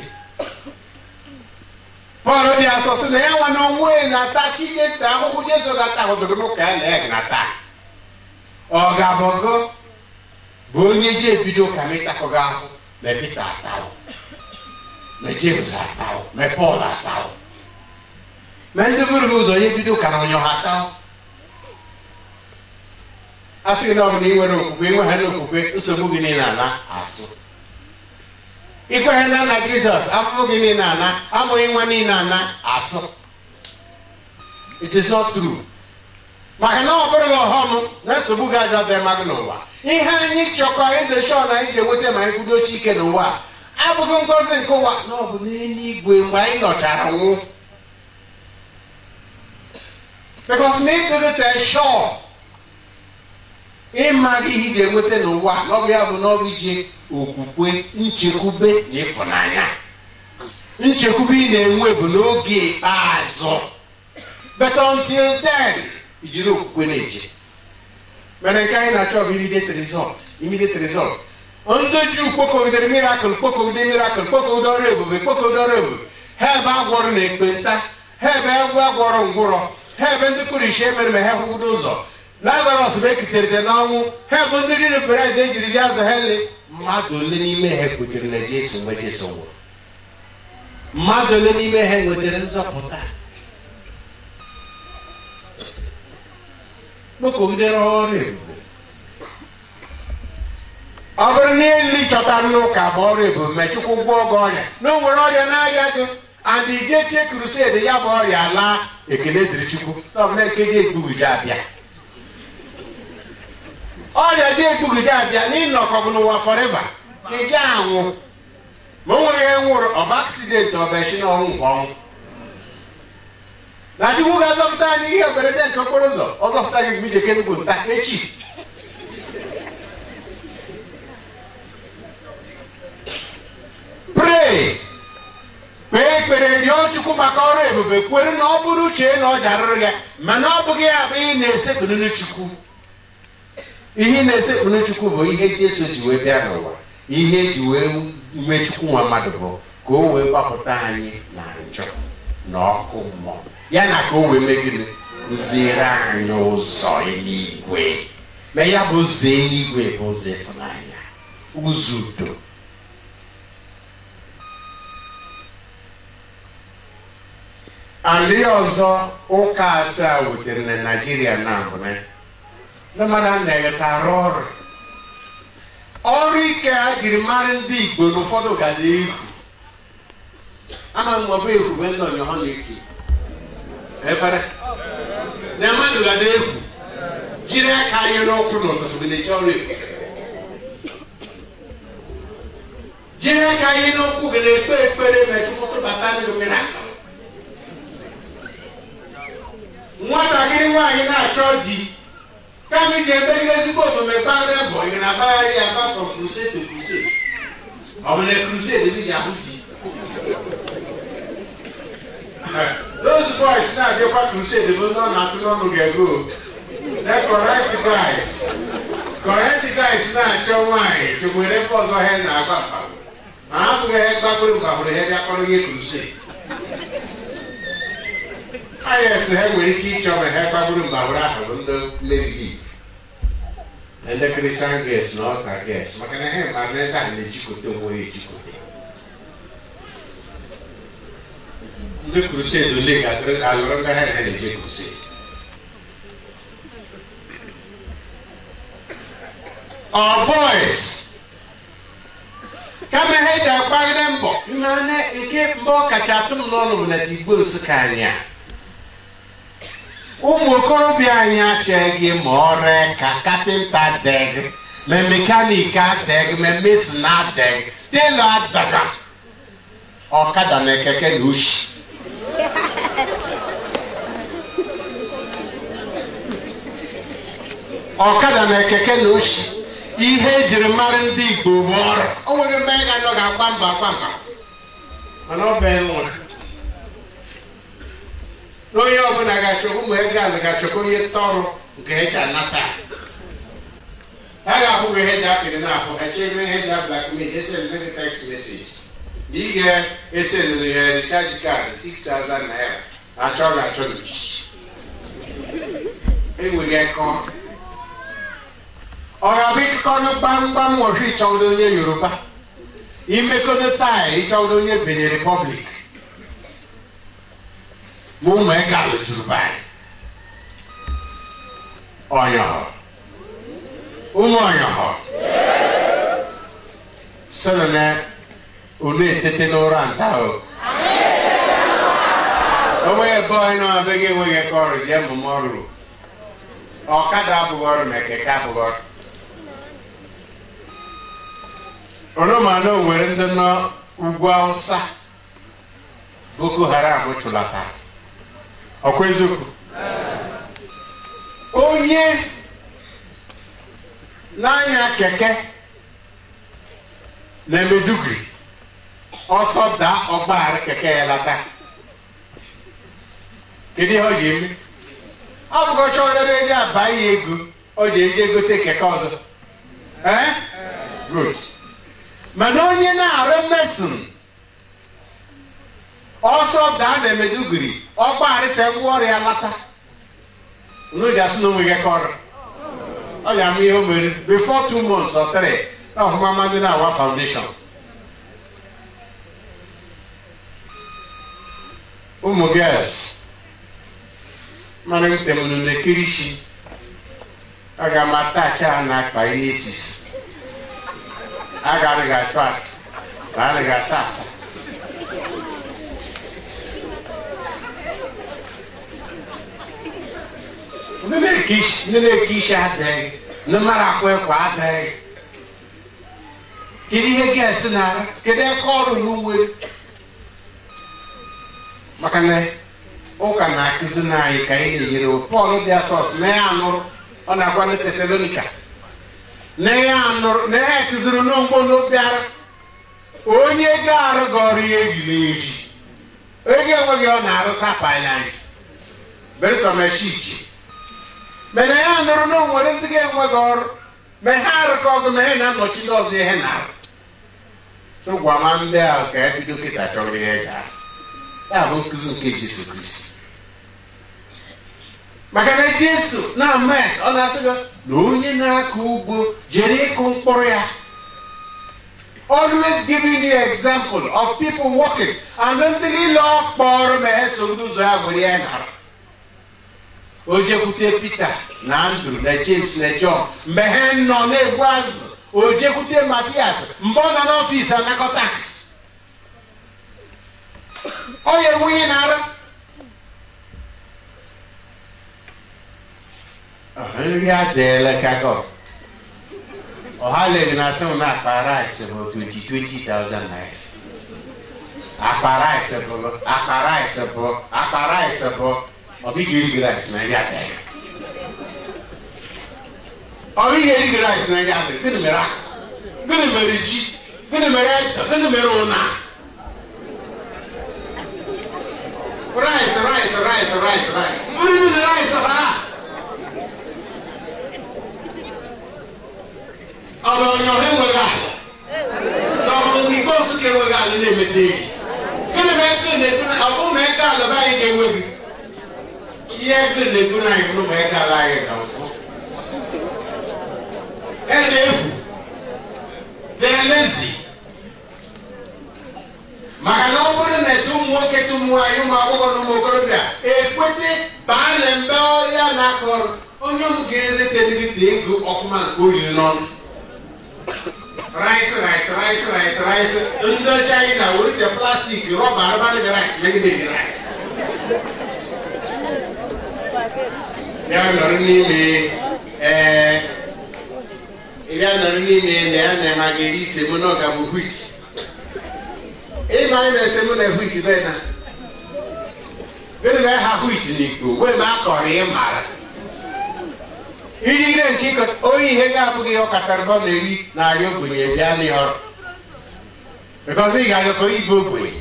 pọl dị asọ sị na ya nwa na onwe na-ata chineke ahụhụ jesu ga-ata ahụdoro n'ụka ya na ya gị na-ata ọ ga-abọgo bụ onye ji ebido ka m ịtakọghị ahụ ma pita atahụ ma james atahụ ma pọl atahụ ma ndị buru gị ụzọ ya ebido ka na onye ha taa a sị na ọ bụ na ị nwere okwukwe ịnweghị na okwukwe nsogbu gị niile ana asụ ikweghị na nna jizọs afụfụ gị niile ana amụghị nwa niile ana asụ it is not true maka na ọ bụrụ gị ọghọm na nsogbu gị ajọ dị mmadụ n'ụwa ihe anyị chọkọ eze shọ na anyị ji enweta ma anyị kwudochi ike n'ụwa abụghị ngozi nke ụwa na ọ bụ n'eluigwe mgbe anyị nọchara nwụ because na ịdịrịta shọ ịmaghị ihe iji enweta n'ụwa n'ọbụ ya bụ n'ọbụ iji okwukwe nchekwube na ịfụnanya nchekwube ị na-enwe bụ n'oge ikpeazụ but until then ijiri okwukwe na-eje mere nke anyị na-achọ bụ immediate result immediate result ndị ji kpokọgidere miracle kpokọgide miracle kpokọgide ọrụ ebube kpokọgide ọrụ ebube ha ebe agwọrọ na ekpenta ha ebe egwu agwọrọ ngwụrọ ha ebe ndị kpụrụ ishe mere ma ha hụgodo ụzọ lazarus bụ ekiterite n'ọnwụ ha bụ ndị riri bred ejiri ji azụ hele mmadụ ole n'ime ha kwetere na jesu mgbe jesu nwụrụ mmadụ ole n'ime ha nwetara nzọpụta kpokọgidere ọrụ ebube ọ bụrụ na eli chọtara n'ụka bụ ọrụ ebube ma chukwu gwọọ gị ọrịa na o nwere ọrịa na-arịa gị and ije chie krused ya bụ ọrịa laa ekele dịrị chukwu na ọbụla nkeji ekpughiji abịa ọrịa dị ekpughiji abịa n'ịnọkọbụ n'ụwa fọrịva ije anwụ ma o nwere ihe nwụrụ ọba aksidenti ọbachi na ọnwụ nke ọnwụ na chukwu ga-azọpụta anyị ihe mberede nke okporo ụzọ ọ zọpụta gị mgbe ije kenugwu nta echi pray kpee ekpere rịọ chukwu maka ọrụ ebube kwere na ọ bụrụ uche na ọ jarụrụ ya mana ọ bụghị ya bụ ihe na-esekpụrụ chukwu ihe na-esekpụrụ chukwu bụ ihe jesu ji wee bịa n'ụwa ihe eji wee mee chukwu nwa mmadụ bụ ka o wee gbapụta anyị na njọ na ọkụ mmụọ ya na ka o wee megide kụziere anyị ụzọ eluigwe ma ya bụ ụzọ eluigwe bụ ụzọ ịfụnanya ụzọ udo ndị ọzọ ụka asaa wutere na naijiria na mbụne ndị mmadụ na-egheta arụ ọrụ ọrụ ike ha jiri mara ndị igbo n'ụfọdụ gada egwu ama m ọbụ egwu mgbe ndị ọnyọ ha na-eke efere na mmadụ gada egwu jiri aka anyị n'ụkwụ n'ụtụtụ gị na-eche ọrụ egwu jiri aka anyị n'ụkwụ gị na-ekpe ekpere ma chukwu tụbata ndị mmiri aka nwatakịrị nwaanyị na-achọ di kama ahụ ji emegide ezigbo omume gbara bụ ị na-agbagharị ya gba from crusade to crusade ọ bụ na crusade ebe ji ahụ di those boys na-abịakwa crusade bụ ndị ọ na-atụ n'ọnụ ga-ego the correct guys correct guys na-achọ nwaanyị chụkwere ebe ọzọ ha na-agba mkpa ma ha bụghị ihe gbagburu mgbagburu ihe bịa kpọrọ ihe crusade ayes ha nwere ike ịchọ ma ha gbagburu mgbagburu ahụ bụ ndị mebiri ndị kristian ges na ọka ges maka na ha ma na ebe a na-ejikọta onwe ya ejikọta ndị crusade ole ga-alụrụ ndị ha na-eje crusade ọ boys kama ha eji agbagide mbọ nane nke mbọ kacha atụ m n'ọnụ bụ na igbo nsụka anyị a ụmụ okorobịa anyị achọghị ma ọrụ ka kapịnta deg ma mekanik adeg ma mesin adeg telo adaga ọkada na keke na oshi ọkada na keke na oshi ihe ejiri mara ndị igbo bụ ọrụ o nwere mgbe anyị ga-anọ ga-agba mba agba mba mana ọ bụ nwa onye ọbụla ga-achọkwa ụmụ ego ala ga-achọkwa onye tọrụ nke eji anata ha ga-ahụghị ihe eji apịrị n'afọ ha chebe ihe eji ablakmil esendị gị text message na ị ga-esendịrị ya recharge card 6000 naira achọ ga-achọ enweghị eke ọrụ ọ̀rọ̀ bí kíkọ́nù gbámgbám wọ̀hí ìtsọ̀wọ́dé onye yorùbá imekọ́dé táì ìtsọ̀wọ́dé onye benin republic mú mọ̀ ẹ́ gà lójúrú báyìí ọ̀yọ̀họ̀ ụmụ ọ̀yọ̀họ̀ sọ̀rọ̀ na onu etete n'ụra nta o onwe ebe onye na-abịaghị enweghị eke ọrụ jee mmụmụ ọrụ ọkada abụghị ọrụ ma keke abụghị ọrụ oromana nwere ndị n'ugwu awụsa boko haram chụlata ọkwa eziokwu onye na-anya keke na emedugri ọsọ daa ọgbaghara keke ya lata kedu ihe ọ ga-eme ọ bụrụ chọrọ ebe eji aba ya ego ọ ji eji egote keke ọzọ ee good mana onye na-arụ mesin ọsọ daa na emedugiri ọgbarịta ngwa ọrịa lata unu ji asị na onwe gị ka ọrụ ọ ya ama ihe o mere before two months or three na ọfụma mmadụ na awa foundation ụmụ girls mana ntem unu na-ekiri chi aga m atachi ha na akpa inesis agaghị atụ atụ ma anaghị asa asa ndị na-eke isi adịghị ndị mara akwa ekwe adịghị kedu ihe ga-esi na kedu eke ọrụ n'uwe maka na ụka na-akụzi na anyị ka anyị na-enyere pọl dị asọs na ya anụrụ ọ na-agwa ndị tesalonika na ya anụrụ na ya kụziri n'ugbo n'obiara onye ga-arụ gị ọrụ ihe eji na-eji ego enweghị ọ na-arụ sapailand beresọmechiki mana ya nụrụ na onwere ndị ga-enweghị ọrụ ma ha arụkọ ọgụ ma ha na-anọchi ndị ọzọ ihe na-arụ so gwa ma ndị ahụ ka ya bido kịta chọrọ ihe ga ya bụ nkụzi nke Jesu Kristi maka na Jesu na-ama ọ na-asị gị na onye na-akọ ugbo jere ịkụ mkpụrụ ya always giving the example of people working and ndị niile ọ kpọrọ ma ha so ụzọ ya were ya nara o jekwute Peter na Andrew na James na John mgbe ha nọ na-egbu azụ o jekwute Matias mgbe ọ nọ n'ọfịs anakọta ọ ya enweghị nara nri adịela ka gọ ọha lere na asị m na akpa rice bụ 20,000 naira akpa rice bụ akpa rice bụ akpa rice bụ ọ bụ iri rice na nri adịghị ọ bụ ihe erighị rice na ya gịnị mere aka gịnị mere ji gịnị mere ede gịnị mere ụna rice rice rice rice rice nri niile rice ha ọ bụ onye ọha enweghị ala sọ ọ bụ igbe osụka enweghị ala na-emete eji gịnị ma ego na-ebu na ọ bụrụ na ego ala be anyị ga-enweghị ihe ego na-ebu na anyị bụrụ ma ego ala anyị ga nkwụ ẹ na-egwu na-elezi maka na ọ bụrụ na etu ụmụ nwoke tu ụmụ nwaanyị ụmụ agbọghọ na ụmụ okorobịa ekwete baa na mbe ya na-akọrọ onye ọmụ ga-erete dịgịta ego ọfụma nke oriri n'ọnụ rice rice rice rice rice ndị ọcha anyị na werite plastik rọba arụbanị dị rice megide dị rice ya nọrọ n'ime ee ya nọrọ n'ime na ya na ha ga-eri semo na ọga bụ wit ịma anyị na-esemo na wit be na gịnị ha wit n'ikpo wee ma akọrọ ị mara iji ire nke ịkọ onye ihe ga-abụghị ihe ọkatara bọ na-eri na-arịa ogbenye bịa n'ọrụ because ị ga-arịọ ka onye ibe ogbenye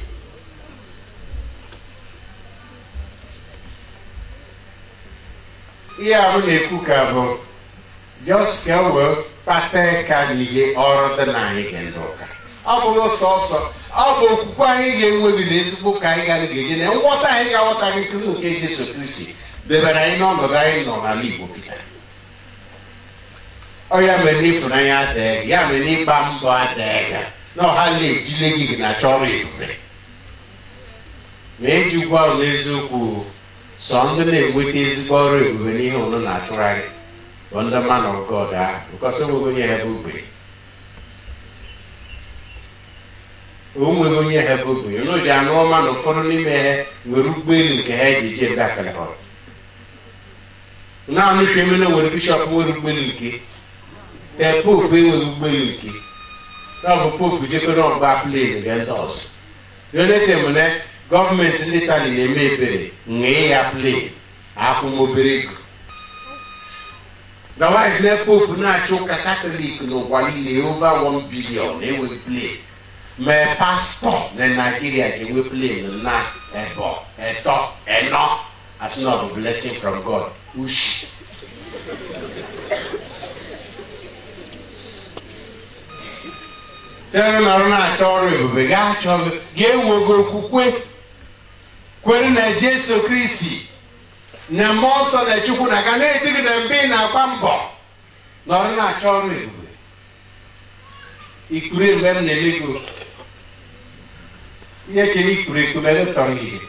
ihe ahụ na-ekwu ka bụ just ka wee kpata ka n'ihe ọrụ dị na anyị ga ndị ụka ọ bụghị sọsọ ọ bụ okwukwe anyị ga-enweghị na ezigbo ka anyị gara ga-eje na nghọta anyị ga-aghọtaghị nkụzi nke Jesu Kristi debere anyị n'ọnọdụ anyị nọ n'ala Igbo kịta ọ ya mere na ịfụnanya adịghị ya mere na ịgba mbọ adịghị na ọha na-ejile gị na chọrọ ebube ma eji gwa ụlọ eziokwu sọ ndị na-enweta ezigbo ọrụ ebube n'ihe ụnụ na-achụgharị bụ ndị man of God ahụ because onweghị onye ha bụ ogbenye onweghị onye ha bụ ogbenye onye ji anụ ọma na ụfọdụ n'ime ha nwere ụgbọelu nke ha ji je ebe akalịhọrọ naanị ife emene nwere bishọp nwere ụgbọelu nke ee popu enweghị ụgbọelu nke na ọ bụ popu jekọrọ ọgba plen nke ndị ọzọ donetem na gọọmenti ndị Itali na-eme ebere ṅee ya plen akwụmobere ego Otherwise, na pope na-achị ụka katọlik n'ụwa niile over 1 billion na-enweghị plen ma pastọ na naijiria ji enwe plen na ebo eto eno as not a blessing from God ushi tere nọrọ na-achọ ọrụ ebube ga-achọ ga-enwego okwukwe kwere na Jesu Kristi na mmụọ nsọ na chukwu na ga na-edigị na mbe ị na-agba mbọ nọrọ na-achọ ọrụ ebube ikpuru mgbe m na-ele gị ihe chere ikpuru ekpu mgbe m tọrọ ihe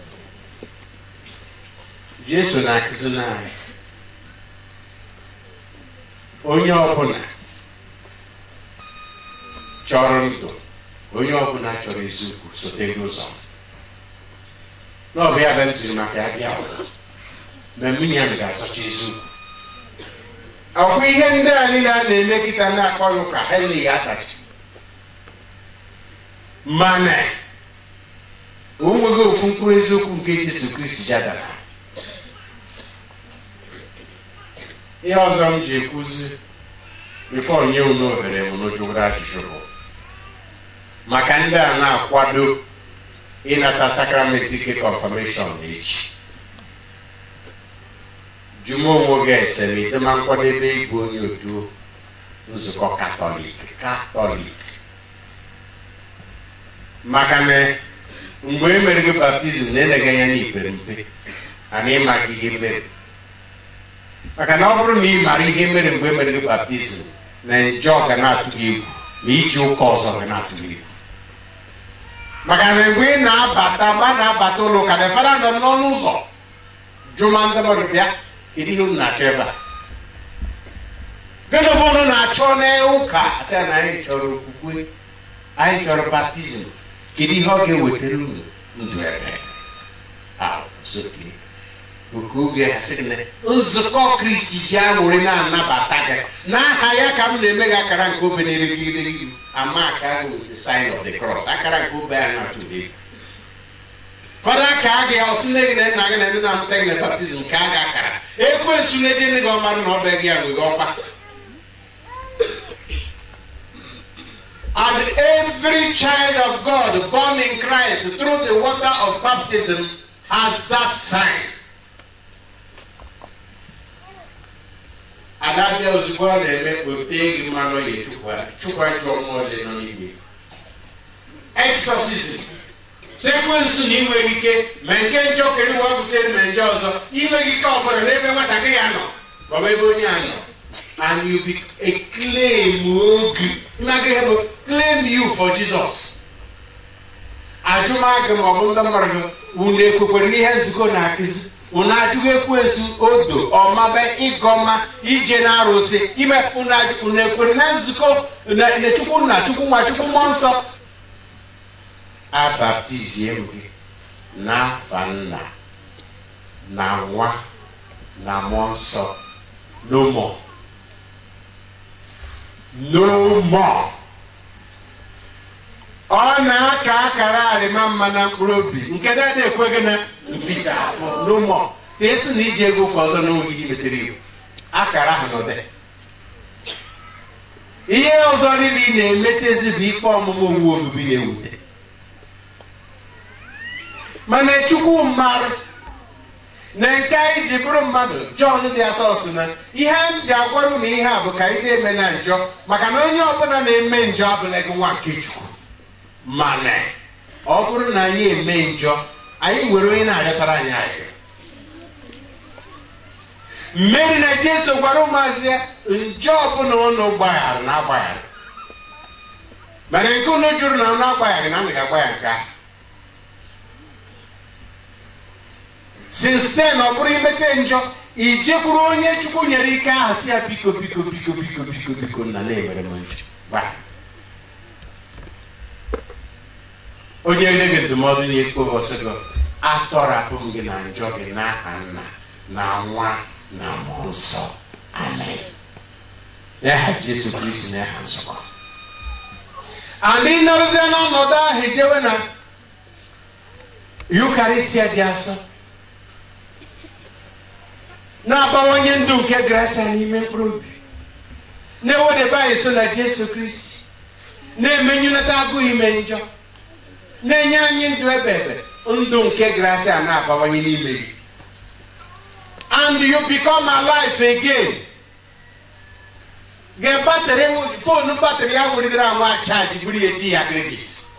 jesu na-akụzi n'anyị onye ọbụla chọrọ ndụ onye ọbụla chọrọ eziokwu sote gị ụzọ n'ọbụ ya bụ m jiri maka ya bịa ụwa na mmiri ahụ ga-asọcha eziokwu ọkwa ihe ndị a niile a na-eme kịta na-akpọ ya ụka ha eleghị atachi mana o nweghị ofu mkpụrụ eziokwu nke Jesu Kristi jadara ihe ọzọ m ji ekwuzi bifo nye unu ohere m n'ojụgoro ajụjụ bụ maka ndị a na-akwado ịnata sakramenti nke confirmation echi jụma onwe gị ese ma idema nkwadebe ịbụ onye otu nzukọ katọlik katọlik maka na mgbe e mere gị baptizim na-elega anya n'ikpere mpe ana ịma gị ihe mere maka na ọ bụrụ na ị mara ihe mere mgbe e mere gị baptizim na njọ ga na-atụ gị egwu ma iji ụka ọzọ ga na-atụ gị egwu maka na mgbe ị na-abata mgbe a na-abata ụlọ ụka na fada nọ n'ọnụ ụzọ jụma ndị mmadụ bịa kedu ihe unu na-achọ ebe a gịnị bụ unu na-achọ n'ụka asị na anyị chọrọ okwukwe anyị chọrọ baptizim kedu ihe ọ ga-ewetara unu ndụ ebe oke oge ha sị na nzukọ kristi ji aṅụrị na-anabata gị n'aha ya ka m na-eme gị akara nke obe na-erigide gị ama akara gị with the sign of the cross akara nke obe a na-atụle fada ka a ga ọsị nne gị na nna gị na ndị na-amụta gị na baptizim ka a ga akara ekwensu na-eje nne gị ọmarụ na ọba gị a nwere ọkpa And every child of God born in Christ through the water of baptism has that sign. Adabịa ozugbo ọ na-eme otee gị mmanụ ya chukwu chukwu ajọ mmụọ dị nọ n'ime. Exorcism. Sekwensu na inweghị ike ma nke njọ kere ụwa butere ma nje ọzọ inweghị ike ọbụla n'ebe nwatakịrị ya nọ maọbụ ebe onye a nọ. And you be a claim oge. Imagine have a claim you for Jesus. Ajụmagụ ma ọ bụ ndị mmadụ gị unu ekwekwere n'ihe nzukọ na-akụzi unu ajụghị ekwensu odo ọmabe ịgọma ije na arụsị ime unu ajụ- unu ekwere na nzukọ na na chukwu nna chukwu nwa chukwu mmụọ nsọ abaptizie m gị n'afa nna na nwa na mmụọ nsọ no more no more ọ na-aka akara arịma mma na mkpụrụ obi nke dada ekweghị na mpicha no more ka esi na iji ego kwa ọzọ n'oge gị metere iwu akara ahụ nọ dị ihe ọzọ niile ị na-emetezi bụ ikpe ọmụmụ owu obibi na-ewute mana chukwu mmadụ na nke anyị ji bụrụ mmadụ jọn dị asọ sị na ihe m ji agwara unu ihe a bụ ka anyị eme na njọ maka na onye ọbụla na-eme njọ abụla gị nwa nke chukwu mana ọ bụrụ na anyị eme njọ anyị nwere onye na-arịọtara anyị arịrịọ mmeri na jesu gwara ụmụazị ya njọ ọbụla ụnụ gbaghara na agbaghara mana nke unu jụrụ na ụnụ agbaghara na anaghị agba ya nke ahụ since then ọ bụrụ imete njọ ijekwuru onye chukwu nyere ike ahụ si ya biko biko biko biko biko biko nna na-emere m njọ Gba. onye nye gị ndụmọdụ na-ekpo ọsị gị atọrapụ m gị na njọ gị n'aha nna na nwa na mmụọ nsọ amen n'aha jesu kristi na aha nsọ andị nọrọzie n'ọnọdụ ahụ ejewe na yukarịsịa dị asọ na-abawanye ndụ nke grasia n'ime mkpụrụ obi na-ewedebe anyị so na jesu kristi na-emenyụnata agụụ ime njọ na-enye anyị ndụ ebe ebe ndụ nke grasia na-abawanye n'ime gị and you become alive again ge batrị fonu batrị ya wụrịdịrị anwa chaji buru ya di ya kredit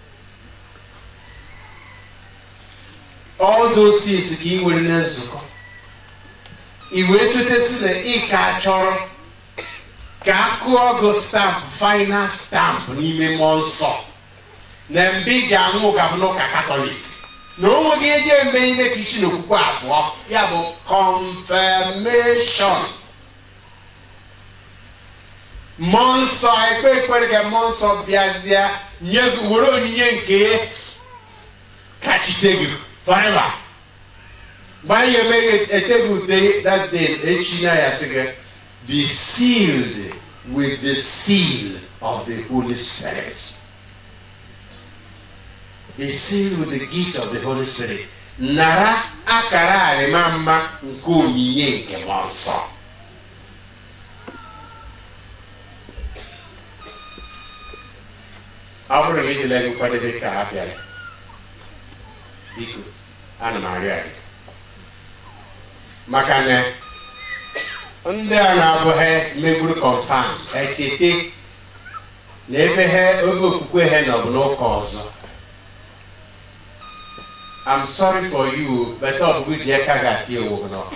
all those things ka ị nwere na nzukọ i wee sotesi na ị ka chọrọ ka a kụọ gị stampụ final stampụ n'ime mmụọ nsọ na mgbe ị ji anwụ gabụ n'ụka katọlik na o nweghị eji eme ihe ka isi n'okwukwe abụọ ya bụ confirmation mmụọ nsọ ekpe ekpere ka mmụọ nsọ bịazie nye gị were onyinye nke ya kachite gị forever mgbe anyị emeghị eteghị ude that day echi na ya sị gị be sealed with the seal of the Holy Spirit. Be sealed with the gift of the Holy Spirit. Nara akara arịma mma nke onyinye nke mmụọ nsọ. Ọ bụrụ na ejila gị kwadebe ka ha bịara, biko, ana m arịọ arịọ. maka na ndị a na-abụghị megburu confam echete na ebe ha oge okwukwe ha nọ bụ n'ụka ọzọ I'm sorry for you but ọ bụghị ji aka ga-ati ewu nọ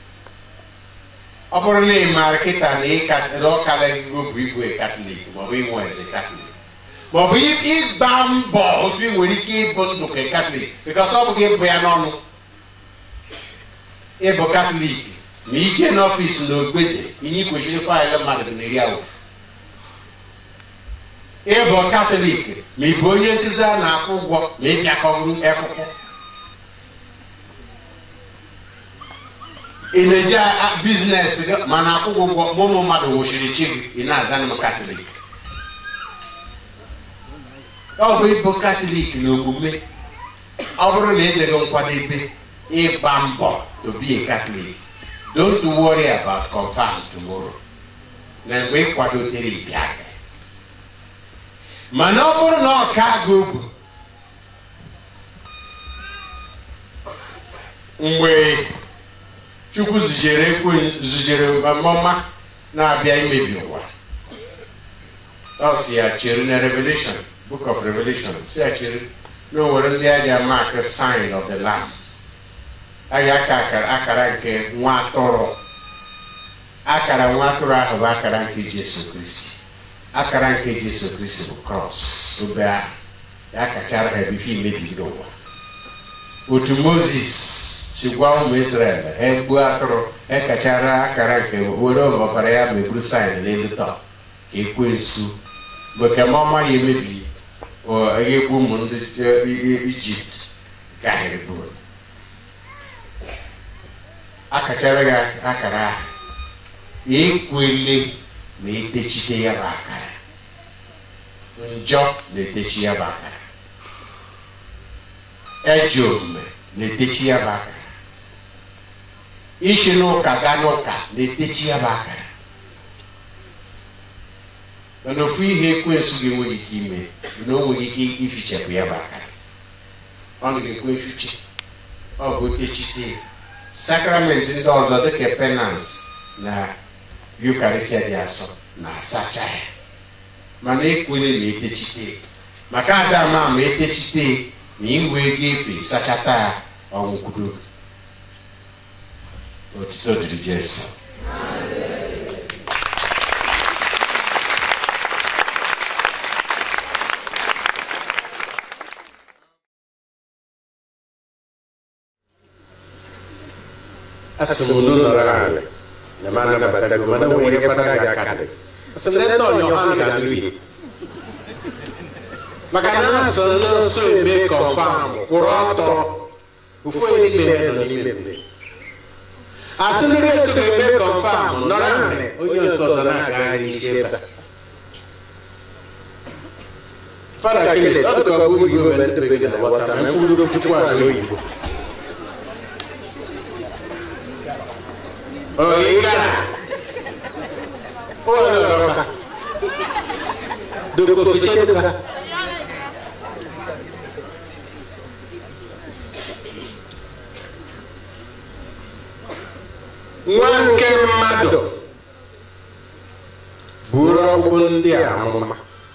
ọ bụrụ na ị maara kịta na ịkala gị bụ igwe katọlik maọbụ inwe eze katọlik maọbụ ịgba mbọ otu ị nwere ike ịbụ ndụ ka katọlik bikos ọ bụghị ịbụ ya n'ọnụ ịbụ katọlik ma ije n'ọfịs na ogbede ihe kwesịrị faịlụ mmadụ na iri awụ ịbụ katọlik ma ị bụ onye nkụzi a na-akwụ ụgwọ ma ị bịakọburu akwụkwọ ị na-eji biznes gị ma na-akwụ gị ụgwọ ma ụmụ mmadụ nwụchiri chi gị ị na-aza m katọlik ọ bụ ịbụ katọlik na omume ọ bụrụ na ejeghị nkwadebe ịgba mbọ to be a Catholic don't worry about confirm tomorrow na mgbe ị kwadotere ịbịa mana ọ bụrụ na ọ ka gị obu mgbe chukwu zujere ekwe zujere ọmụma na-abịa imebi ụwa ọ si ya chere na revelation book of revelation si ya chere na o nwere ndị a ji ama aka sign of the lamb a ga-aka akara akara nke nwa atụrụ akara nwa atụrụ ahụ bụ akara nke jesu kristi akara nke jesu kristi bụ krọs obe ahụ ya kachara ha ebife imebido ụwa otu moses si gwa ụmụ israel ha egbuo atụrụ ekachara akara nke were ọbara ya ma eburu saịn n'elu tọ ka ekwensu mgbe kemọma ya emebi egbu ụmụ ndị ijipt gahịrị buru akachara ya akara ahụ ekwele ma etechite ya bụ akara njọ na-etechi ya bụ akara ejọ omume na-etechi ya bụ akara isi n'ụka gaa n'ụka na-etechi ya bụ akara mana ofu ihe ekwensu gị enweghị ike ime na o nweghị ike ifichapụ ya bụ akara ọ ga-ekwe efiche ọ bụ otechite sakramenti ndị ọzọ dịka penans na yukarịsịa dị asọ na-asacha ya mana ekwele na etechite maka ada ama ma etechite na iwe ego efe sachata ya ọnwụkwudo otito dịrị jesu asị m unu nọrọ ala na ma anabatago mana nwere ihe fara ga aka dị asị m na nọ yohan ga-alụ ihe maka na asị nso eme kọnfam kwụrụ ọtọ ofu onye n'ime ha nọ n'ime mbe asị ndị eso ga-eme kọnfam nọrọ ala onye nke ọzọ na-agagharị isi ebe a fada kele ọ dịka ọ bụ oyibo mgbe ndebe gị na wọta ma mkpụrụ puku ala oyibo Oiga. Hola, loca. Duko fiche duka. Nwa nke mmadụ buru ọgwụ ndị a amụma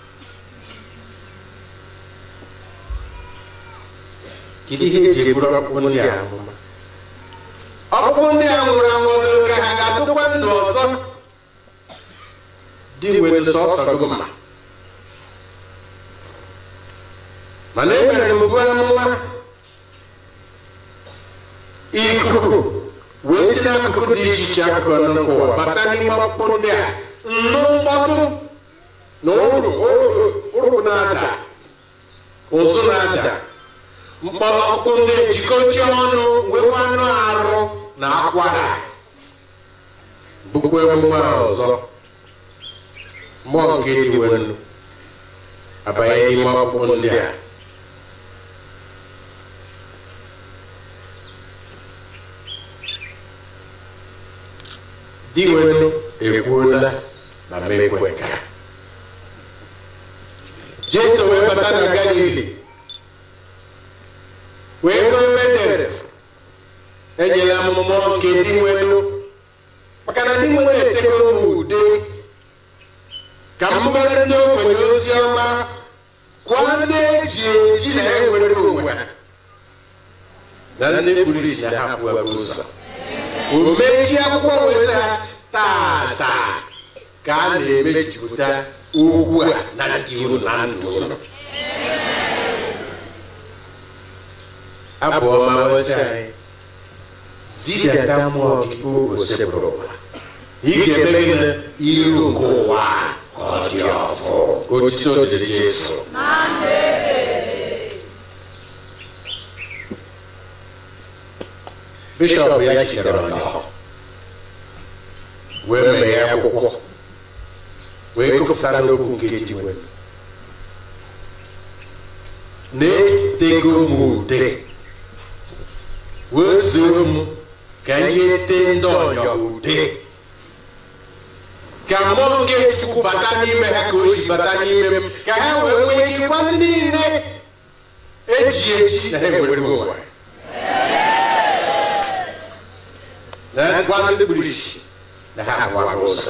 kedu ihe eji eburu ọgwụ ndị a amụma ọkpụkpụ ndị a nwụrụ anwụ ka ha ga-adụkwa ndụ ọzọ dị nwere sọsọ gị mma mana emere m bụ amụma ikuku wee si n'akụkụ dị iche iche akụkụ nke ụwa bata n'ime ọkpụkpụ ndị a nnụ mkpọtụ na ụrụ na-ada ụzụ na-ada mkpọrọkpụ ndị ejikọchi ọnụ nwekwa anụ arụ na akwara bụkwa emume ọzọ mmụọ nke diwenu abanye n'ime ọkpụkpụ ndị a diwenu ekwuola na mekwe ka jesu wee bata na galili wee go bedere enyela m mmụọ nke di nwenu maka na di nwenu etego m ude ka m gbara ndị ogbenye ozi ọma kwụọ ndị eji eji na enwere onwe ha na ndị kpuru isi na hapụ ebe ụzọ o mechie akwụkwọ wee ha tata ka a na-emejupụta okwu a na dị unu na ndụ unu abụ ọma wesị anyị zidata mmụọ gị osebụrụ ụwa ị ga-eme gị na iru nke ụwa ka ọ dị ọfụ otito dịrị Jesu bishọp ya jidere ọnyọhọ wee mee akwụkwọ wee gụpụtara n'okwu nke diwe na-etego m ude wee zuo m ka anyị ete ndị ọnyọ ude ka mmụọ nke chukwu bata n'ime ha ka o si bata n'ime m ka ha wee nwee ike ịgwa ndị niile eji eji na ha enwere ụwa na gwa ndị kpuru isi na ha agwa ụzọ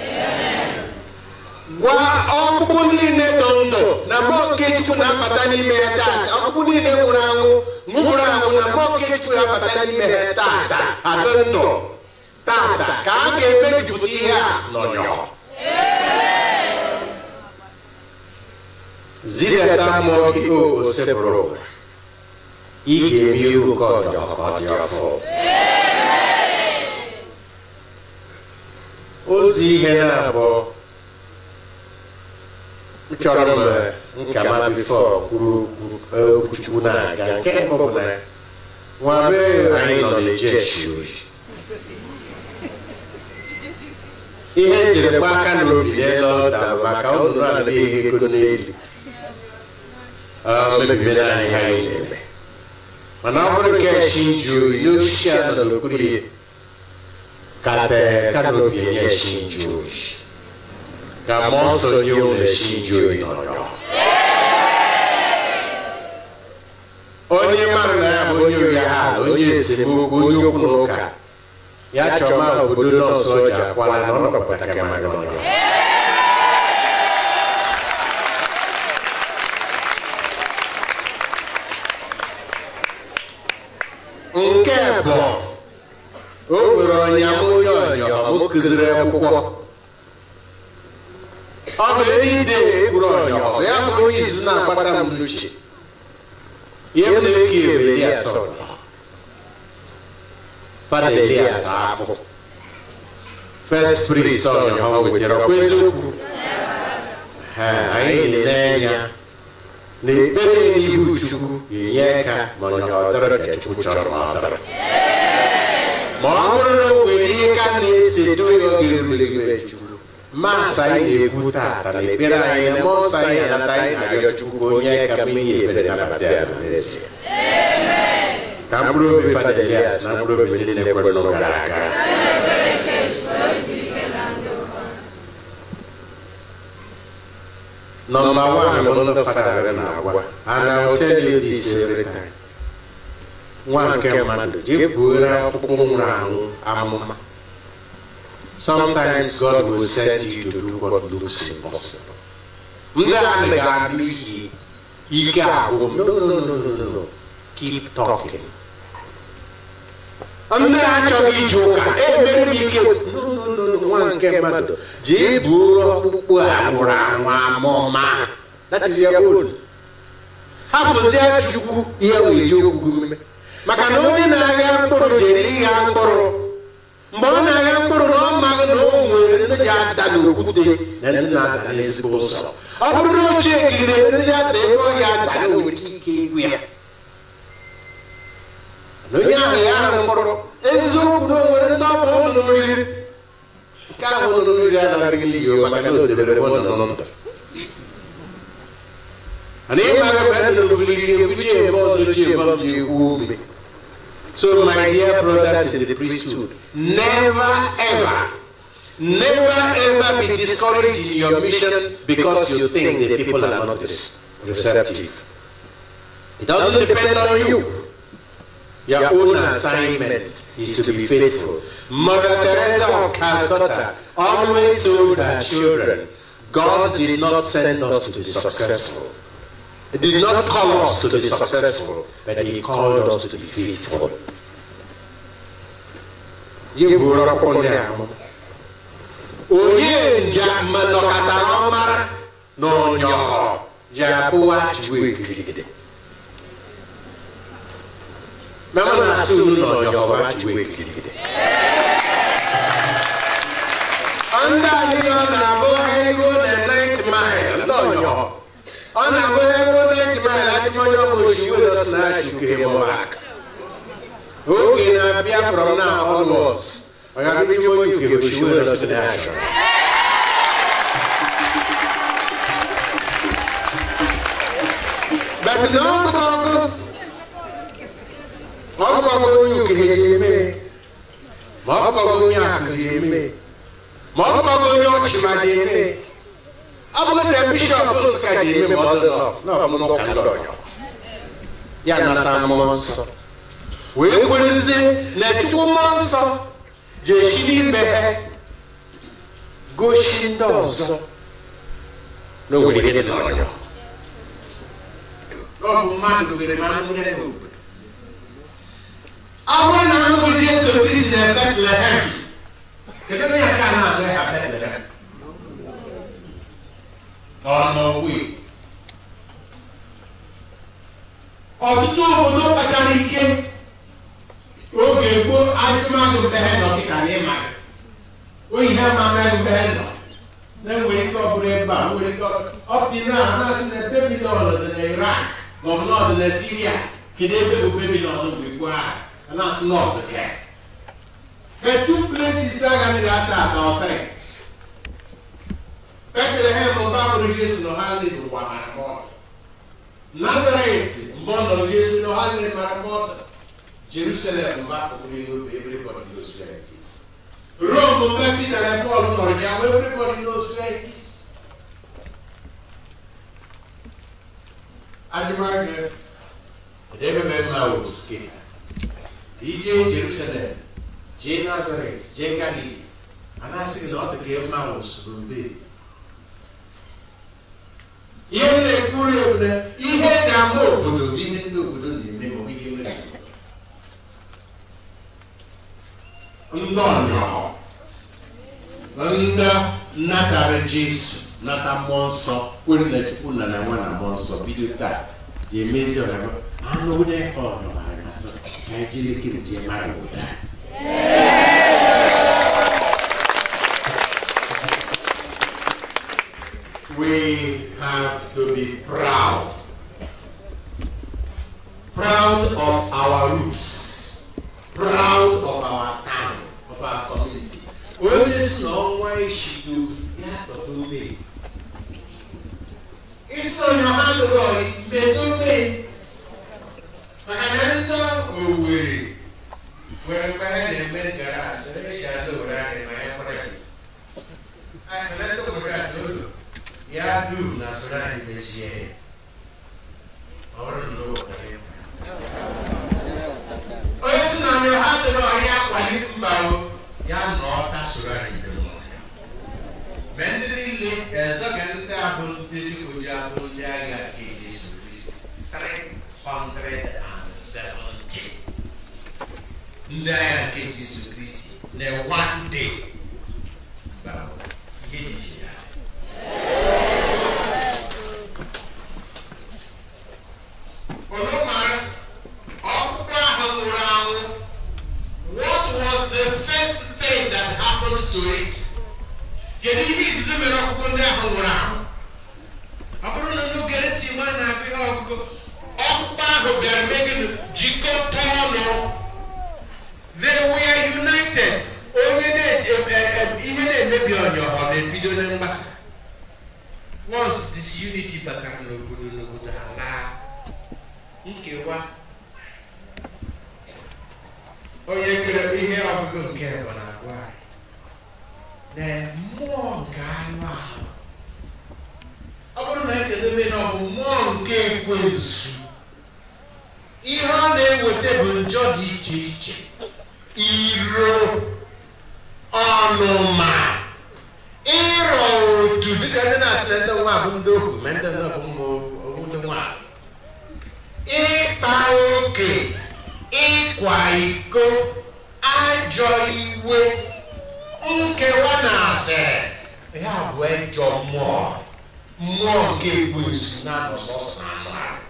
gwa ọkpụkpụ niile dọ ndụ na mmụọ nke chukwu na-abata n'ime ya taata ọkpụkpụ niile nwụrụ anwụ nwụrụ anwụ na mmụọ nke chukwu na-abata n'ime ha taata adị ndụ taata ka a ga-emejupụta ihe a n'ọnyọ zidata mmụọ gị o osepụrụ ụwa ị ga-eme ihu nke ọnyọ ka ọ dị ọfụ ozi ihe na-abụọ chọrọ m nka ma bifo kwuru okwu okwuchukwu na-aga nke mbụ bụ na nwa be anyị nọ na-ejeshi oyi ihe njiri gba aka n'obi n'elu ọda maka ụnụ anaghị ego n'elu mebibere anyị ha anyị na-eme mana ọ bụrụ nke shi nju oyi n'osisi a nọ n'okpuru ya ka tee kanopi enye shi nju oyi ka mmụọ nsọ nye unu esi nju oyi n'ọnyọ onye mmadụ na ya bụ onye oyi ha onye esemokwu onye okwu na ụka ya chọma obodo nọọsụ ọja akwala na ọ nọkọta ka mmadụ n'ọnyọ nke bụ o nwere ọnya m onye ọnyọ m kụziri akwụkwọ ọ bụ ide egburu ọnya ọzọ ya bụrụ onye izu na-agbata m n'uche ihe m na-eke ewu elias ọnyọ fada elias akpụ first priest ọnyọ ha wetara ọkwa eziokwu anyị na-ele anya na ekpere n'ihu chukwu ga-enye aka ma ọnyọ ọdọrọ ka chukwu chọrọ ma ọ dọrọ ma ọ bụrụ na o nwere ihe ka na-esedo ya oge erulegide chukwu masị anyị na-ekwu taata na ekpere anyị na mmụọ nsọ anyị anata anyị na-arịọ chukwu onye ka mmehie ebere nabata ya n'ezie ka mkpụrụ obi fada elias na mkpụrụ obi ndị na-ekwere n'ụlọ gara aga Number one, bụ ndị fada na-agwa and I will tell you this every time. nwa nke mmadụ jee buoro ọkpụkpụ nwụrụ anwụ amụma sometimes God will send you to do what looks impossible. ndị a ga-anụ iyi ike agwụ m no no no no no no keep talking. ndị achọghị ije ụka emere m ike no no no no nwa nke mmadụ jee buoro ọkpụkpụ a nwụrụ anwụ amụma that is your own. hapụzie chukwu ihe wee ji okwu ume maka na onye na-agha mkpụrụ jere ịgha mkpụrụ mgbe ọ na-agha mkpụrụ na ọ maghị na o nwere ndị ji ada n'okwute na ndị na-ada n'ezigbo ụzọ ọ bụrụ na ochie gire ndị ji ada ebe ọ ga-ada na nwere ike igwu ya na onye ahụ ya na mkpụrụ eziokwu na o nwere ndị ọ bụ ụlọ oriri nke ahụ ụlọ oriri anaghị n'iyi maka na o debere ebe ọ nọ ndụ and if I remember which was the So, my dear brothers in the priesthood, never ever, never ever be discouraged in your mission because you think the people are not receptive. It doesn't depend on you. Your own assignment is to be faithful. Mother Teresa of Calcutta always told her children, God did not send us to be successful. He did not call us to be successful, but He called us to be faithful. onye njem nọkọtara ọmara na ọnyọhọ ji abụwa chiwe gidigidi mama na-asị unu na ọnyọhọ chiwe gidigidi ndị anyị nọ na-abụ ego na 9 mile ndị ọnyọhọ ọ na-abụ ego 9 mile adịghị onye ọbụla oshi were ọsị na-achị uke ma aka oge na-abịa from now onwards ọ ga-abịa ime onye uke oshi were ọsị na-achị but na ọgụgụ ọgụgụ onye uke ji eme ma ọgụgụ onye akụ ji eme ma ọ bụkwa onye ọchị ma ji eme ọ bụghị ka bishọp nsụka ji eme ma ọ dị n'ọmụmụ ka ndị ọnyọ ya nata mmụọ nsọ wee kwerezie na chukwu mmụọ nsọ ji esi n'ime ha gosi ndị ọzọ na o nwere ihe dị n'ọnyọ ọ bụ mmadụ nwere mmanụ nwere obodo ọ bụrụ na mbụ Jesu Kristi na Betlehem kedu onye aka na-agụ ya Betlehem ọ n'ọgwụ ọtụtụ obodo kpachara ike oge gboo ajụmagụ mbehe nọ dịka n'ịma oyi ha ma mmadụ mbehe nọ na-enwere ike ọ bụrụ ebe a nwere ike ọpụtị na anasị na Babilọn dị na Irak maọbụ na ọ dị na Siria kedu ebe bụ Babilọn mgbe gboo ahụ anasị na ọ dị ka The two places agaghị ata ata ọtara Bethlehem mgbe a mụrụ Jesu na ha nri n'ụwa mara mọta Nazaret mgbe ọ nọrọ Jesu na ha nri mara mọta Jerusalem mgbe a kpọrọ ihe obi everybody knows where it is Rome mgbe Peter na Paul nọrọ ya everybody knows where it is Ajụmajụ ebe mma wụ skip ije Jerusalem jee Nazaret jee Galili a na-asị gị na ọ dị ka mma wụ soro mbe ihe m na-ekwuru ewu na ihe eji ama obodo bụ ihe ndị obodo na-eme ma ọ bụ ihe mere ndị ọnyọọ ndị natara Jesu nata mmụọ nsọ kwere na Chukwu na na nwa na mmụọ nsọ bido taa ga-emezi ọgaba anụ onye ọnọ ha gasị ka anyị jiri ekiri jee mara obodo anyị we have to be proud. Proud of our roots. Proud of our town, of our community. Onye si na ọnwa eshido ya tọta ome. Isi onye ọha lụrụ ọyị mmedo ome. Maka na ndị Owerri nwere mgbe ha na-eme gara asị ebe si ada owere anyị ma ya kwara gị. Anyị na ndị obodo asị ụlọ ya dum na soro anyị mechie ọrụ na ụwa onye si na ndị ha dị n'ọhịa akwali mba o ya nọ ọta soro anyị dị n'ọhịa mgbe ndị niile ezoghị ndị ahụ ndị dịka oji ahụ ndị agha nke Jesu Kristi 370 ndị agha nke Jesu Kristi na one day ihe dị iche ya Olomar, ọkpụkpọ ahụ nwụrụ anwụ. What was the first thing that happened to it? Kedu ihe izizi mere ọkpụkpọ ndị ahụ nwụrụ anwụ? Ọ bụrụ na unu gere ntị nwa na-akụ ihe ọgụgụ, ọkpụkpọ ahụ bịara megide jikọta ọnụ. They were united. Onye ihe na-emebi ọnyọ ọ na-ebido na mgbasa. Once disunity batara n'obodo n'obodo ala nkewa onye kere ihe ọgụgụ nke bụ na agwa na mmụọ nke anụ ahụ ọ bụrụ na ekedebe na ọ bụ mmụọ nke ekwensu ihe ọ na-eweta bụ njọ dị iche iche iro ọnụma ịrọ otu dịka ndị na-asị na ndị nwa bụ ndị ohu ma ndị nwa bụ ụmụ ndị nwa ịkpa oke ịkwa iko ajọ iwe nkewa na asịrị ya bụ ajọ mmụọ mmụọ nke ekwensu na-anọ sọsọ na anụ ahụ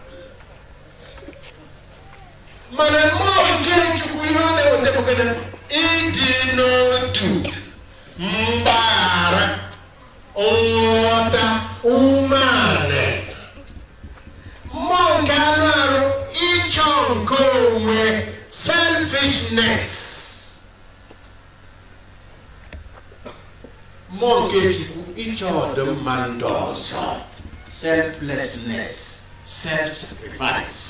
mana mmụọ nke chukwu ihe ọ na-eweta bụkana ịdị n'otu mgbaghara nghọta umeala mmụọ nke anụ arụ ịchọ nke onwe selfishness mmụọ nke chukwu ịchọ ọdịmma ndị ọzọ selflessness self-sacrifice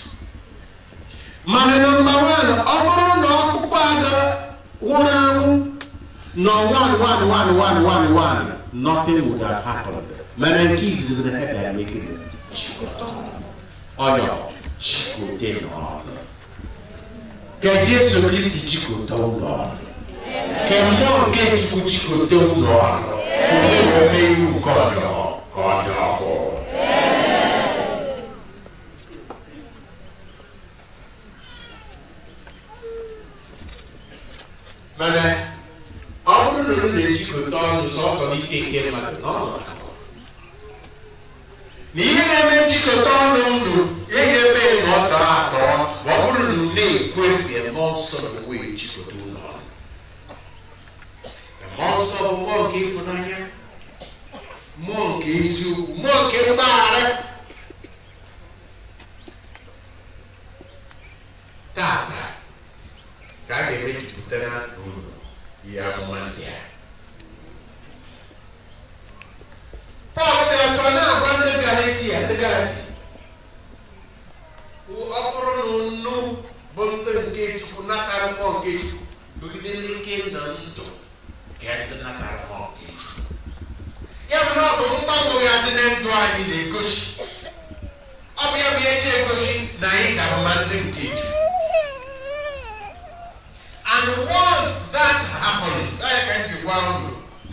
mana nọmba wan ọ bụrụ na ọkpụkpọ ada nwụrụ anwụ nọ one one one one one one nothing would have happened mana nke izizi na ha bịara mekiri ọyọ chikote n'ọnụ ka jesu kristi chikote ụlọ ọnụ ka mmụọ nke chukwu chikote ụlọ ọnụ ome iwu nke ọjọọ ka ọ dị ọhụụ mana ọ bụrụ na unu na-ejikọta ọnụ sọsọ n'ike nke mmadụ n'ọnọdụ na ihe na-eme njikọta ọnụ ndụ ihe ga-eme na ọ tọrọ atọ ma ọ bụrụ na unu na-ekwe mgbe mmụọ nsọ na onwe ejikọta ụlọ ọnụ mmụọ nsọ bụ mmụọ nke ịfụnanya mmụọ nke eziokwu mmụọ nke mgbaghara tata ka a ga-emejupụtara unu ihe amụma ndị a pọl ga-eso na-agwa ndị galatia ndị galati ọ bụrụ na unu bụ ndị nke chukwu natara mmụọ nke chukwu bụgide ndị nke na ndụ ka ndị natara mmụọ nke chukwu ya bụ na ọ bụ mgbanwe ya dị na ndụ anyị na-egosi ọ bụ ya bụ ihe ji egosi na anyị ga-ama ndị nke chukwu And once that happens, anyị ka nji gwa unu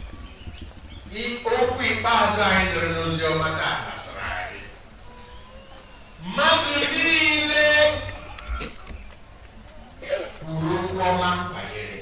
okwu ikpeazụ anyị nụrụ n'ozi ọma taa gbasara anyị. Mmadụ niile kwuru okwu ọma banyere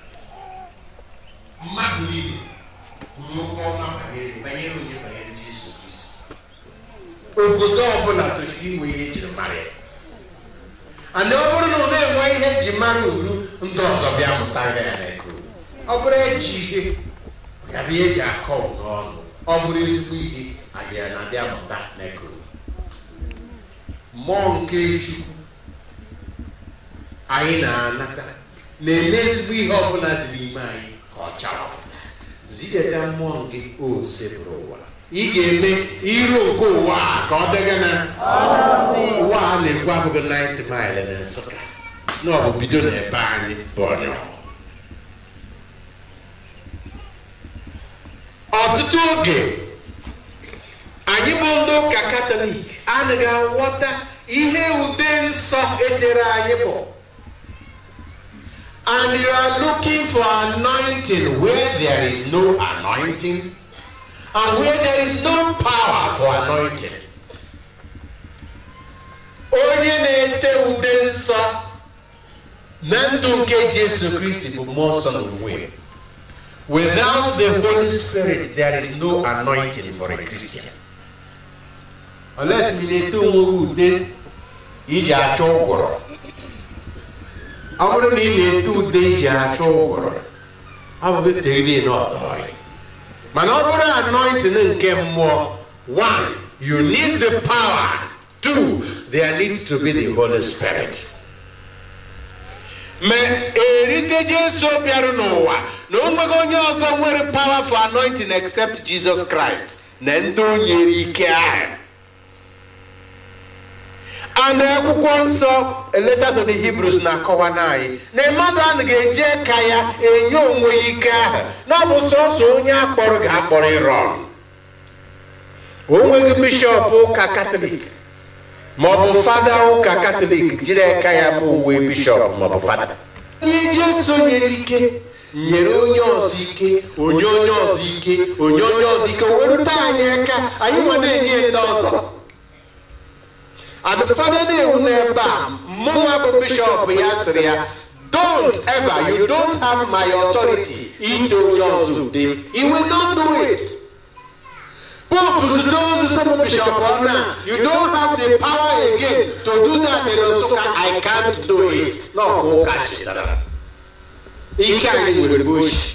mmadụ niile kwuru okwu ọma banyere banyere onye banyere Jesu Kristi. Obodo ọbụla tochiri inwe ihe ejiri mara ya. ana ọ bụrụ na ọ na-enwe ihe eji mara uru ndị ọzọ bịa mụta ya ya n'eko ọ bụrụ eji ihe gabịa eji akọ ụdọ ọnụ ọ bụrụ ezigbo ihe abịa na abịa mụta n'eko mmụọ nke chukwu anyị na-anata na-eme ezigbo ihe ọbụla dị n'ime anyị ka ọ chawapụta zideta mmụọ nke ose bụrụ ụwa ị ga-eme iro nke ụwa a ka ọ dịga na ụwa a na-ekwu abụghị 90 mile na nsụka na ọ bụ bido n'ebe anyị bụ onye ọtụtụ oge anyị bụ ndị ụka katọlik anaghị aghọta ihe ude nsọ edere anyị bụ and you are looking for anointing where there is no anointing and where there is no power for anointing. onye na-ete ude nsọ na ndụ nke jesu kristi bụ mmụọ nsọ n'onwe without the holy spirit there is no anointing for a christian unless ị na-ete onwe gị ude iji achọ ụgwọrọ ọ bụrụ na ị na-ete ude iji achọ ụgwọrọ ọ bụghị tegide n'ọtọ mana ọ bụrụ anointing nke mmụọ one you need the power two there needs to be the holy spirit ma erite jesu bịarụ n'ụwa na o nweghị onye ọzọ nwere power for anointing except jesus christ na ndị o nyere ike ahụ a na akwụkwọ nsọ eleta to the hebrews na-akọwa n'anyị na mmadụ a ga-eji ka ya enye onwe ya ike ahụ na ọ bụ sọsọ onye akpọrọ ga-akpọrọ ịrọ onweghị bishọp ụka katọlik ma ọ bụ fada ụka katọlik jiri aka ya bụ uwe bishọp ma ọ bụ fada onye jesu nyere ike nyere onye ọzọ ike onye onye ọzọ ike onye onye ọzọ ike werute anyị aka anyị nwa na-enye ndị ọzọ and fada na-ewu n'ebe a mụnwa bụ bishọp ya sịrị ya don't ever you don't have my authority ite onye ọzọ ude you will not do it Pope those some bishop now you don't have the power again to do that in Nsukka I can't do it no ụka chetara ike anyị nwere boshi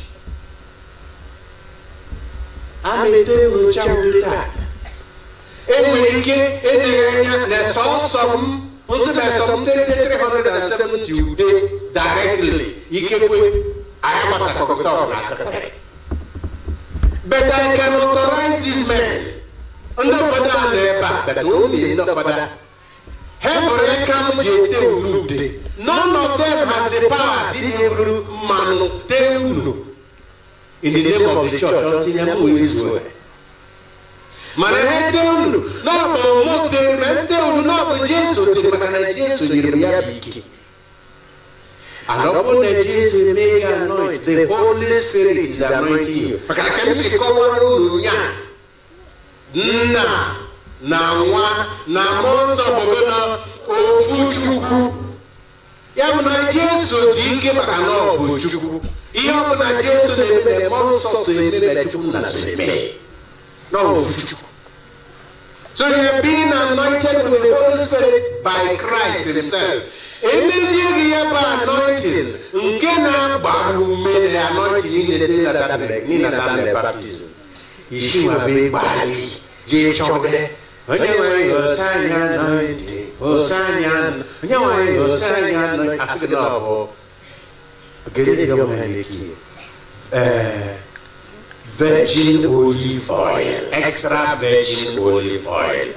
a na-ete nyocha ude taa enwere ike edeghị anya na sọsọ m nsị na sọ m tete 370 ude directly ikekwe anyị gbasakọkọta ọbụla akọtara but I can authorize these men ndị obodo a nọ ebe a but only ndị obodo ha bụrụ aka m ji ete unu ude none of them has the power si na-eburu mmanụ tee unu in the name of the church until ya bụ wee zuo mana ha ete unu n'ọbụ mụ tere na nte unu n'ọbụ jesu tere maka na jesu nyere m ya bụ ike and ọ bụrụ na jesu eme ya anoint the holy spirit is anointing you maka na ka m si kọwara unu nya nna na nwa na mmụọ nsọ bụgo na ofu chukwu ya bụ na jesu dị ike maka na ọ bụ chukwu ihe ọ bụla jesu na-eme mmụọ nsọ so eme chukwu na so eme na ọ bụ chukwu So you have been anointed with the Holy Spirit by Christ Himself. Emezie gị ya bụ anointing nke na-agba ume na anointing n'inata n'inata baptizim. Isi nwa bụ gbalị jee chọbe onye nwere osanya anointing osanya onye nwere osanya anointing asị gị na ọ bụ gịnị dị ọmụ ya na-eki ee virgin olive oil, extra virgin olive oil,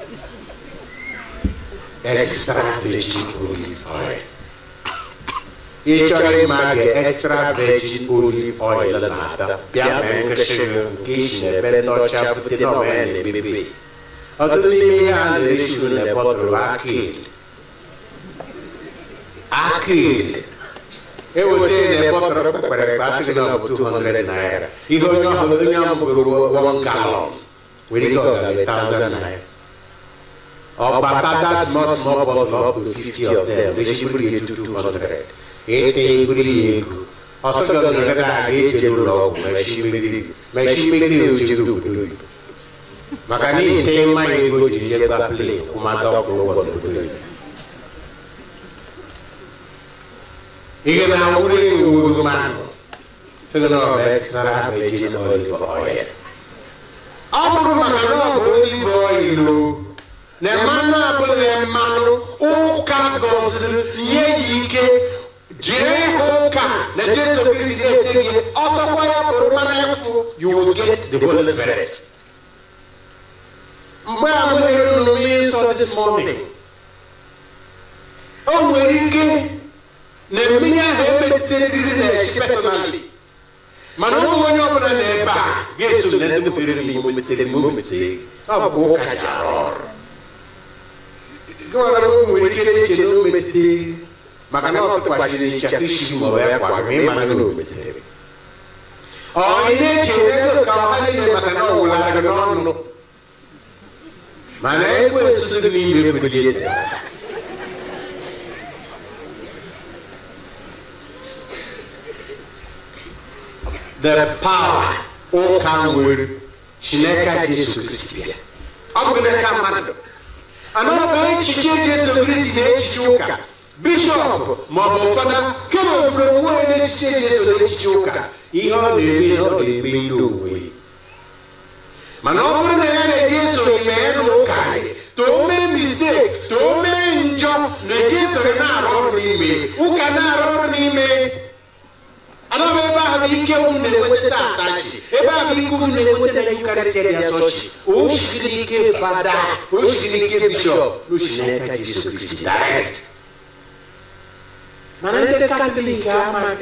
extra virgin olive oil. Ị chọrọ ịma gị extra virgin olive oil na-ata bịa mee nkịsị nke isi n'ebe ndị ọcha bute n'ọma ya na-ebebe. Ọtụtụ n'ime ihe a na-eresi na bọtụlụ akịl. Akịl. eweta na bọtụlụ kpekpere ekpe asị gị na ọ bụ 200 naira ihe onye ọbụla onye amụgoro one gallon were ike ọ gara 1000 naira ọbata that small small bottle up to 50 of them echi buru ya etu 200 ete buru ya ego ọsọ gị ọgara ga eje n'ụlọ ọgwụ ma echi megide ya ojego obodo oyibo maka na ite mmanya ego ji je gba plane kwụmata ọkwụrụ ụgwọ n'obodo oyibo ihe na-awụrụ ewu mmanụ fegana ọ bụ extra virgin olive oil ọ bụrụ maka na ọ bụ olive oil o na mmanụ abụghị mmanụ ụka gọziri nye ya ike jee hụ ụka na jesu kristi na-ete gị ọsọkwa ya bụrụ mmanụ efu you will get the holy spirit mgbe a m lere unu nsọ this morning o nwere ike na mmiri ahụ emetụtara gịrị na echi personally mana ọ bụghị onye ọbụla na ebe a ga-eso na ndị mepere m ime metere m ometere ọ bụ ụka ji arụ ọrụ gịwara o nwere ike eche na o metere maka na ọ tụkwachiri ịchaka isi ma ọ bụ ya kwa ma ịma na o metere ọ ị na-eche ego ka ọha niile maka na ọ wụlara gị n'ọnụ mana ekwensu dị n'ime ebulie the power ụka nwere chineke jesu kristi bịa ọ bụ n'aka mmadụ ana ọ bụ echiche jesu kristi na echiche ụka bishọp ma ọ bụ ụfọdụ kemgbe ofere onwe na echiche jesu na echiche ụka ihe ọ na-eme na ọ na-eme ihe onwe mana ọ bụrụ na ya na-eji eso ime ya na ụka to o mee mistake to o mee njọ na eji esoro na-arụ ọrụ n'ime ụka na-arụ ọrụ n'ime anọbụ ebe ahụ ike unu na-enweta atachi ebe ahụ ike unu na-enweta na yukarịsịa dị asọchi oshigiri ike fada oshigiri ike bishọp n'oshinaka jesu kristi direct mana ndị katọlik amaghị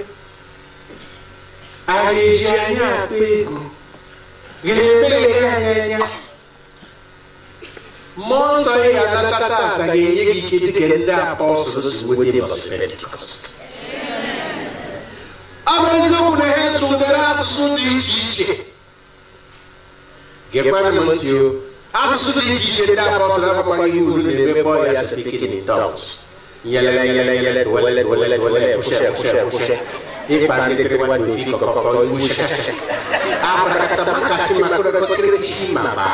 a ga-eji anya akpa ego gịnị mere gị anya anya mmụọ nsọ ị ga-anata tata ga-enye gị ike dịka ndị apọstụl si nweta mbọsị pentikọst ọ bụ eziokwu na ha sụdere asụsụ dị iche iche gekwana m ntị o asụsụ dị iche iche ndị apọstụl agbakwaghị ihe unu na-eme bọ ya speaking in tongues nyele nyele nyele dwele dwele dwele kwụshe kwụshe kwụshe ịkpa ndị kịrịwa dị otu ịkọkọkọ iwu shasha akparakata makachi makụrụkọkịrị chi ma ba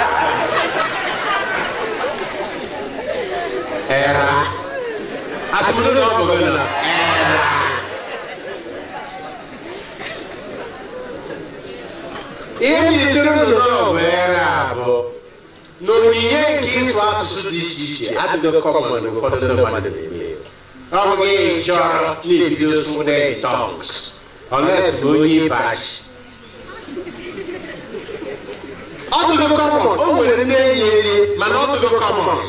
era asụmụrụ na ọ bụ gị na era ihe m jisiri unu n'ọbụere abụ na onyinye nke ịsụ asụsụ dị iche iche adịghị kọmọn ụfọdụ ndị mmadụ na-eme ọ bụghị chọrọ na-ebido sụde tongs unless ma onye bachi ọ dịghị kọmọn o nwere ndị enyi enyi mana ọ dịghị kọmọn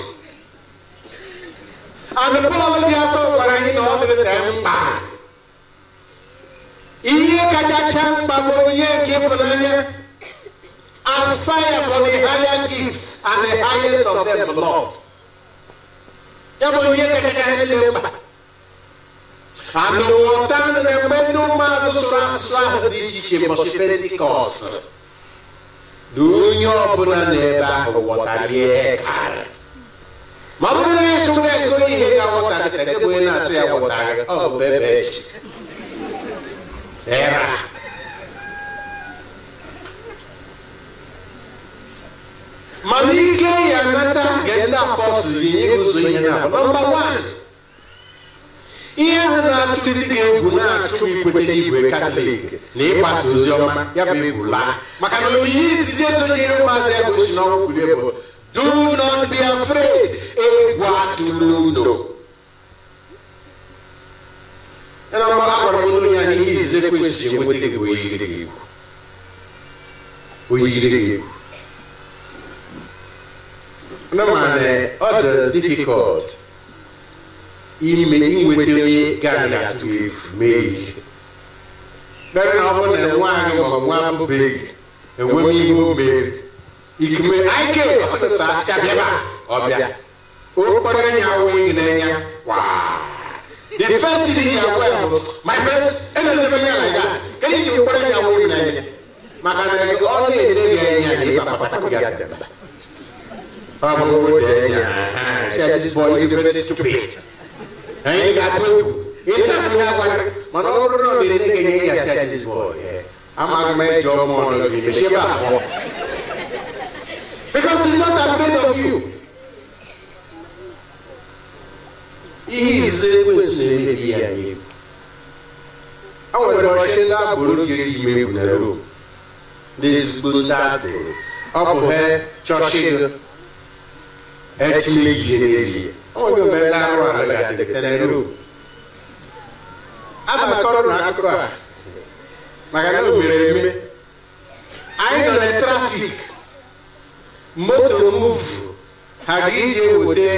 and Paul dị asọ gwara anyị na ọ dịghị ka mkpa ihe kachacha mkpa bụ onye nke ịfụnanya aspire for the higher gifts and the highest of them love ya bụ ihe kachacha niile mkpa and ghọta na mgbe ndị ụmụazụ sụrụ asụsụ ahụ dị iche iche mbọchị pentikọst na onye ọbụla n'ebe ahụ ghọtara ihe karị ma ọ bụrụ na ịsụ na ego ihe ga-aghọtarị ka ebe onye na-asụ ya ghọtarị ọ bụ ebe echi era mana ike ya nata nke ndị apọstụl yi nye ụzọ ihe na bụ nọmba wan ihe ahụ na-atụlite gị egwu na-achụ ikwete n'igwe katọlik na ịgbasa ozi ọma ya bụ egwu laa maka na onyinye izizi esonyere ụmụazị ya gosi n'ọnwụ kwulie bụ do not be afraid egwu atụla unu yana mma agwara m onye ya n'ihe izizi ekwesị ji enweta gị bụ oyiri gị egwu oyiri gị egwu na mana ọ dị difficult ime inweta onye gaghị atụ efu mee ihe mere na ọ bụrụ na nwaanyị ma nwa mbụbeghị enwe m ihe o mere ikume aike ọsịsa chabịaba ọbịa okporo anya wee n'anya waa the first thing ya gwa ya bụ my friend enezebe anya like that kedu iji okporo anya wee n'anya maka na ọ na-ede gị anya na ịba kpatakwu ya dada ọ bụ ode anya say this boy is very stupid anyị ga-atụ egwu ihe na-atụ ya gwara mana ọ bụrụ na ọ na-ede gị anya ya say this boy amaghị m eji ọmụ ọnụ gị mechie ebe abụọ Because he's not afraid of you. Ihe izizi ekwesị na-emebi ya egwu. O nwere ọchị ndị agboro ji eji ime egwu na Rom. Ndị ezigbo ndị agboro. Ọ bụ ha chọchị gị. Etinye ihe n'eli. O nwere mgbe ndị arụ arụ ga-adịgide na Rom. A na-akọrọ na akụkọ a. Maka na o mere eme. Anyị nọ na trafik. moto muvu ha ga-eji eweta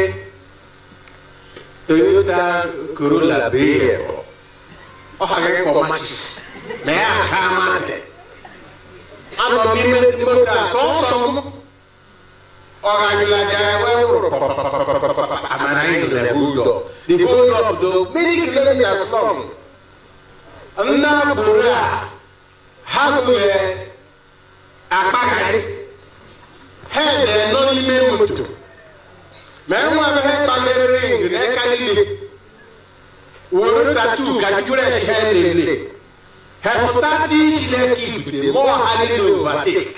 toyota corolla bee ọ ha gaghị kpọ machis ma ya aka amadị anọ n'ime moto a sọsọ m ọ ga-anyụla ja wee wụrụ amara anyị nọ na hold up the hold up do many kilometers long ndị agboro a ha gụnyere akpagharị head nọ n'ime moto ma enwe abịaghị kpalere ring n'aka niile were tatu ka jụrụ esi ha lele hefụta ti isi n'aka ibute mụọ ha niile overtake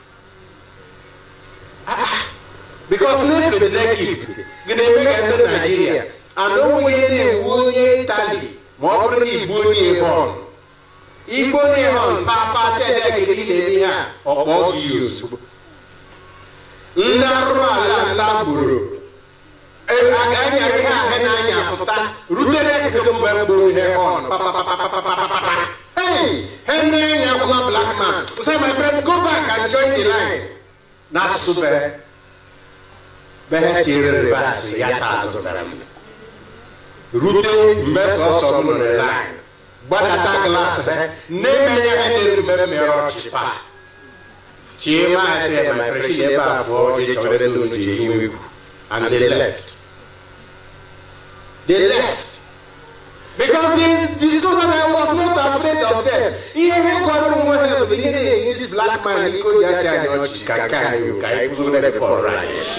because n'efe n'aka ibute gị na-eme ka ndị naijiria ana onwe na-ewu onye itali ma ọ bụrụ na igbu onye họn igbu onye họn papa sedek gị na-eme ihe a ọkpọ gị ozugbo ndị arụrụ ala nta gburu anyara ihe ahụ na-anya pụta rutere ekeke mgbe gburu ihe ọnụ hey he na-enya nwa black man say my friend go back and join the line n'asụsụ be be ha tiere ribas ya ta azụ mere m rute mgbe sọsọ m nụrụ line gbadata glaasị ha na-emenye ha na-eru mgbe mere ọchị paa Chima said, my friend, she never for the children to Jehu. And they left. They left. Because they discovered I was not afraid of them. He had got one of the this black man, he could judge and Chicago, you guys, for right.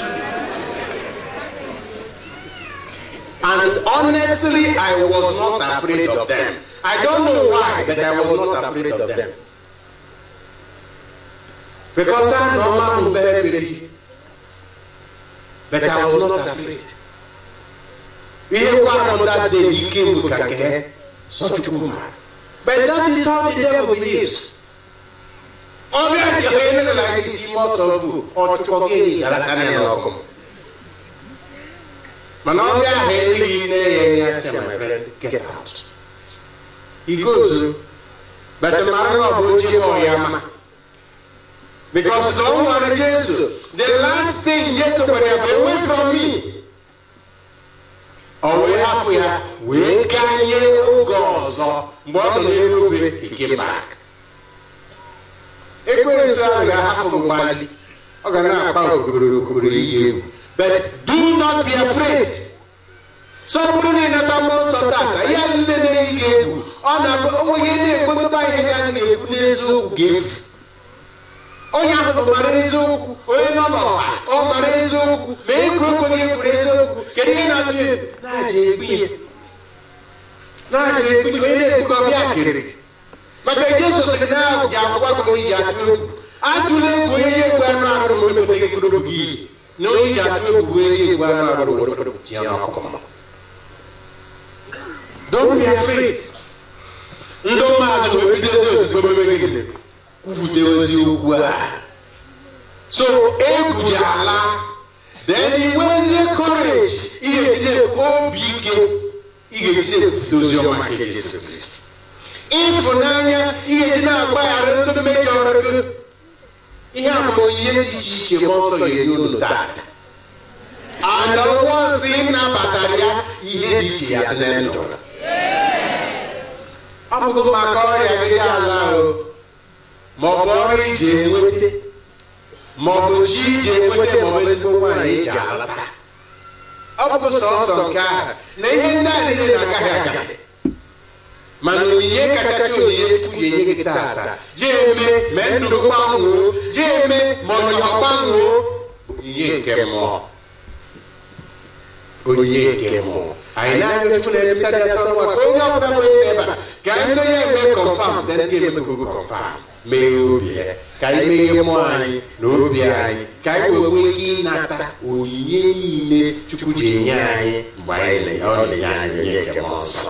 And honestly, I was not afraid of them. I don't know why, but I was not afraid of them. Because I know my baby. But I was not afraid. Ihe gwara m that day he came with kake such woman. But that is how the devil is. Ọbịa ji onye nere na isi ime ọsọ bụ ọchụkọ gị gara aka na ọkụ. Mana ọbịa ahụ eleghị nne ya enye ya sị my friend get out. He goes, but mara na ọ bụ oji ọya ma. Because no one Jesus. The last thing Jesus would have away from me. Ọwee hapụ ya wee ganye oge ọzọ ọzọ mgbe ọ nọ n'elu obe ike bak ekwensu ahụ ga-ahapụ mgbali ọ ga na-akpa okokoro okokoro iyi egwu but do not be afraid so ọ bụrụ na ịnata mmụọ nsọ tata ya nne na-eyi gị egwu ọ na-abụ onweghị na-ekwetaba ihe ga na-ekwu n'eziokwu ga-efu onye ahụ mara eziokwu onye nọ n'ọha ọ mara eziokwu ma ego okwenye ekwuru eziokwu kedu ihe na-atụ egwu na-aja egbu ya na-aja egbu ya onye na-ekwu ka ọbịa kere maka jesu sịrị na ahụ ji akwụkwọ gị onye ji atụ egwu atụla egwu onye ji egwu anụ arụ ma emeteghị mkpụrụ gị na onye ji atụ egwu bụ onye ji egwu anụ arụ were tinye n'ọkụ Don't be afraid. ndị mmadụ wee bidozi ozugbo megide kwupụta eziokwu a so egwu ji ala then inwezie courage ị ga-ejide obi ike ị ga-ejide ekwupụta ozi ọma nke Jesu Kristi ịfụnanya ị ga-eji na-agbaghara ndị mejọrọ gị ihe a bụ onyinye dị iche iche mmụọ nsọ ga-enye unu tata and once ị nabatara ya ihe dị iche ya dị na ndụ ọ bụghị maka ọrịa gị dị ala ahụ ma ọ bụ ọrụ iji enweta ma ọ bụ chi iji enweta ma ọ bụ ezigbo nwaanyị iji alata ọ bụ sọsọ nke ahụ na ihe ndị a niile na-agaghị agaghị mana onyinye kachacha onyinye chukwu ga-enye gị tata ji eme ma ndụ gbanwoo ji eme ma ọnyọ gbanwoo onyinye nke mmụọ onyinye nke mmụọ anyị na-arịọ chukwu na-ebisa dị asọ nwa ka onye ọbụla nwere ebe a ka ndị onye eme kọnfam na ndị eme kogo kọnfam meghe obi ya ka anyị meghe mmụọ anyị na obi anyị ka anyị wee nwee ike ịnata onyinye niile chukwu ji enye anyị mgbe anyị na ọ na-enye anyị onye nke mmụọ nsọ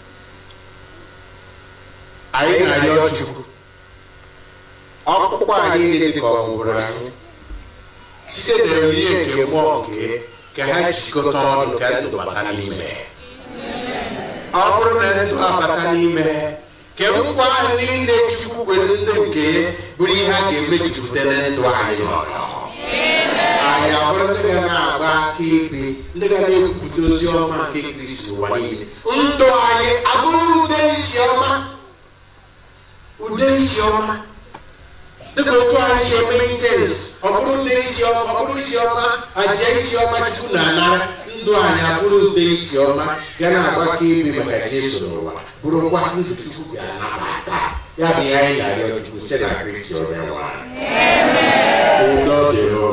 anyị na-arịọ chukwu ọkpụkpọ anyị niile dị ka ọ nwụrụ anyị site na onyinye nke mmụọ nke ka ha jikọta ọnụ ka ndụ bata n'ime ọ bụrụ na ndụ abata n'ime ka nkwa ahụ niile chukwu kwere ndị nke bụrụ ihe a ga-emejupụta na ndụ anyị anyị abụrụ ndị ga na-agba akaebe ndị ga na-ekwupụta ozi ọma nke kristi ụwa niile ndụ anyị abụrụ ude isi ọma ude isi ọma dịka otu anyị si eme isens ọ bụrụ ude isi ọma ọ bụrụ isi ọma aja isi ọma chukwu na-anara ndụ anyị abụrụ ude isi ọma ga na-agbakọ ibe maka jesu n'ụwa bụrụkwa ndụ chukwu ga-anabata ya bụ ihe anyị ga-arịọ chukwu site na kristi onye nwa udo dịrị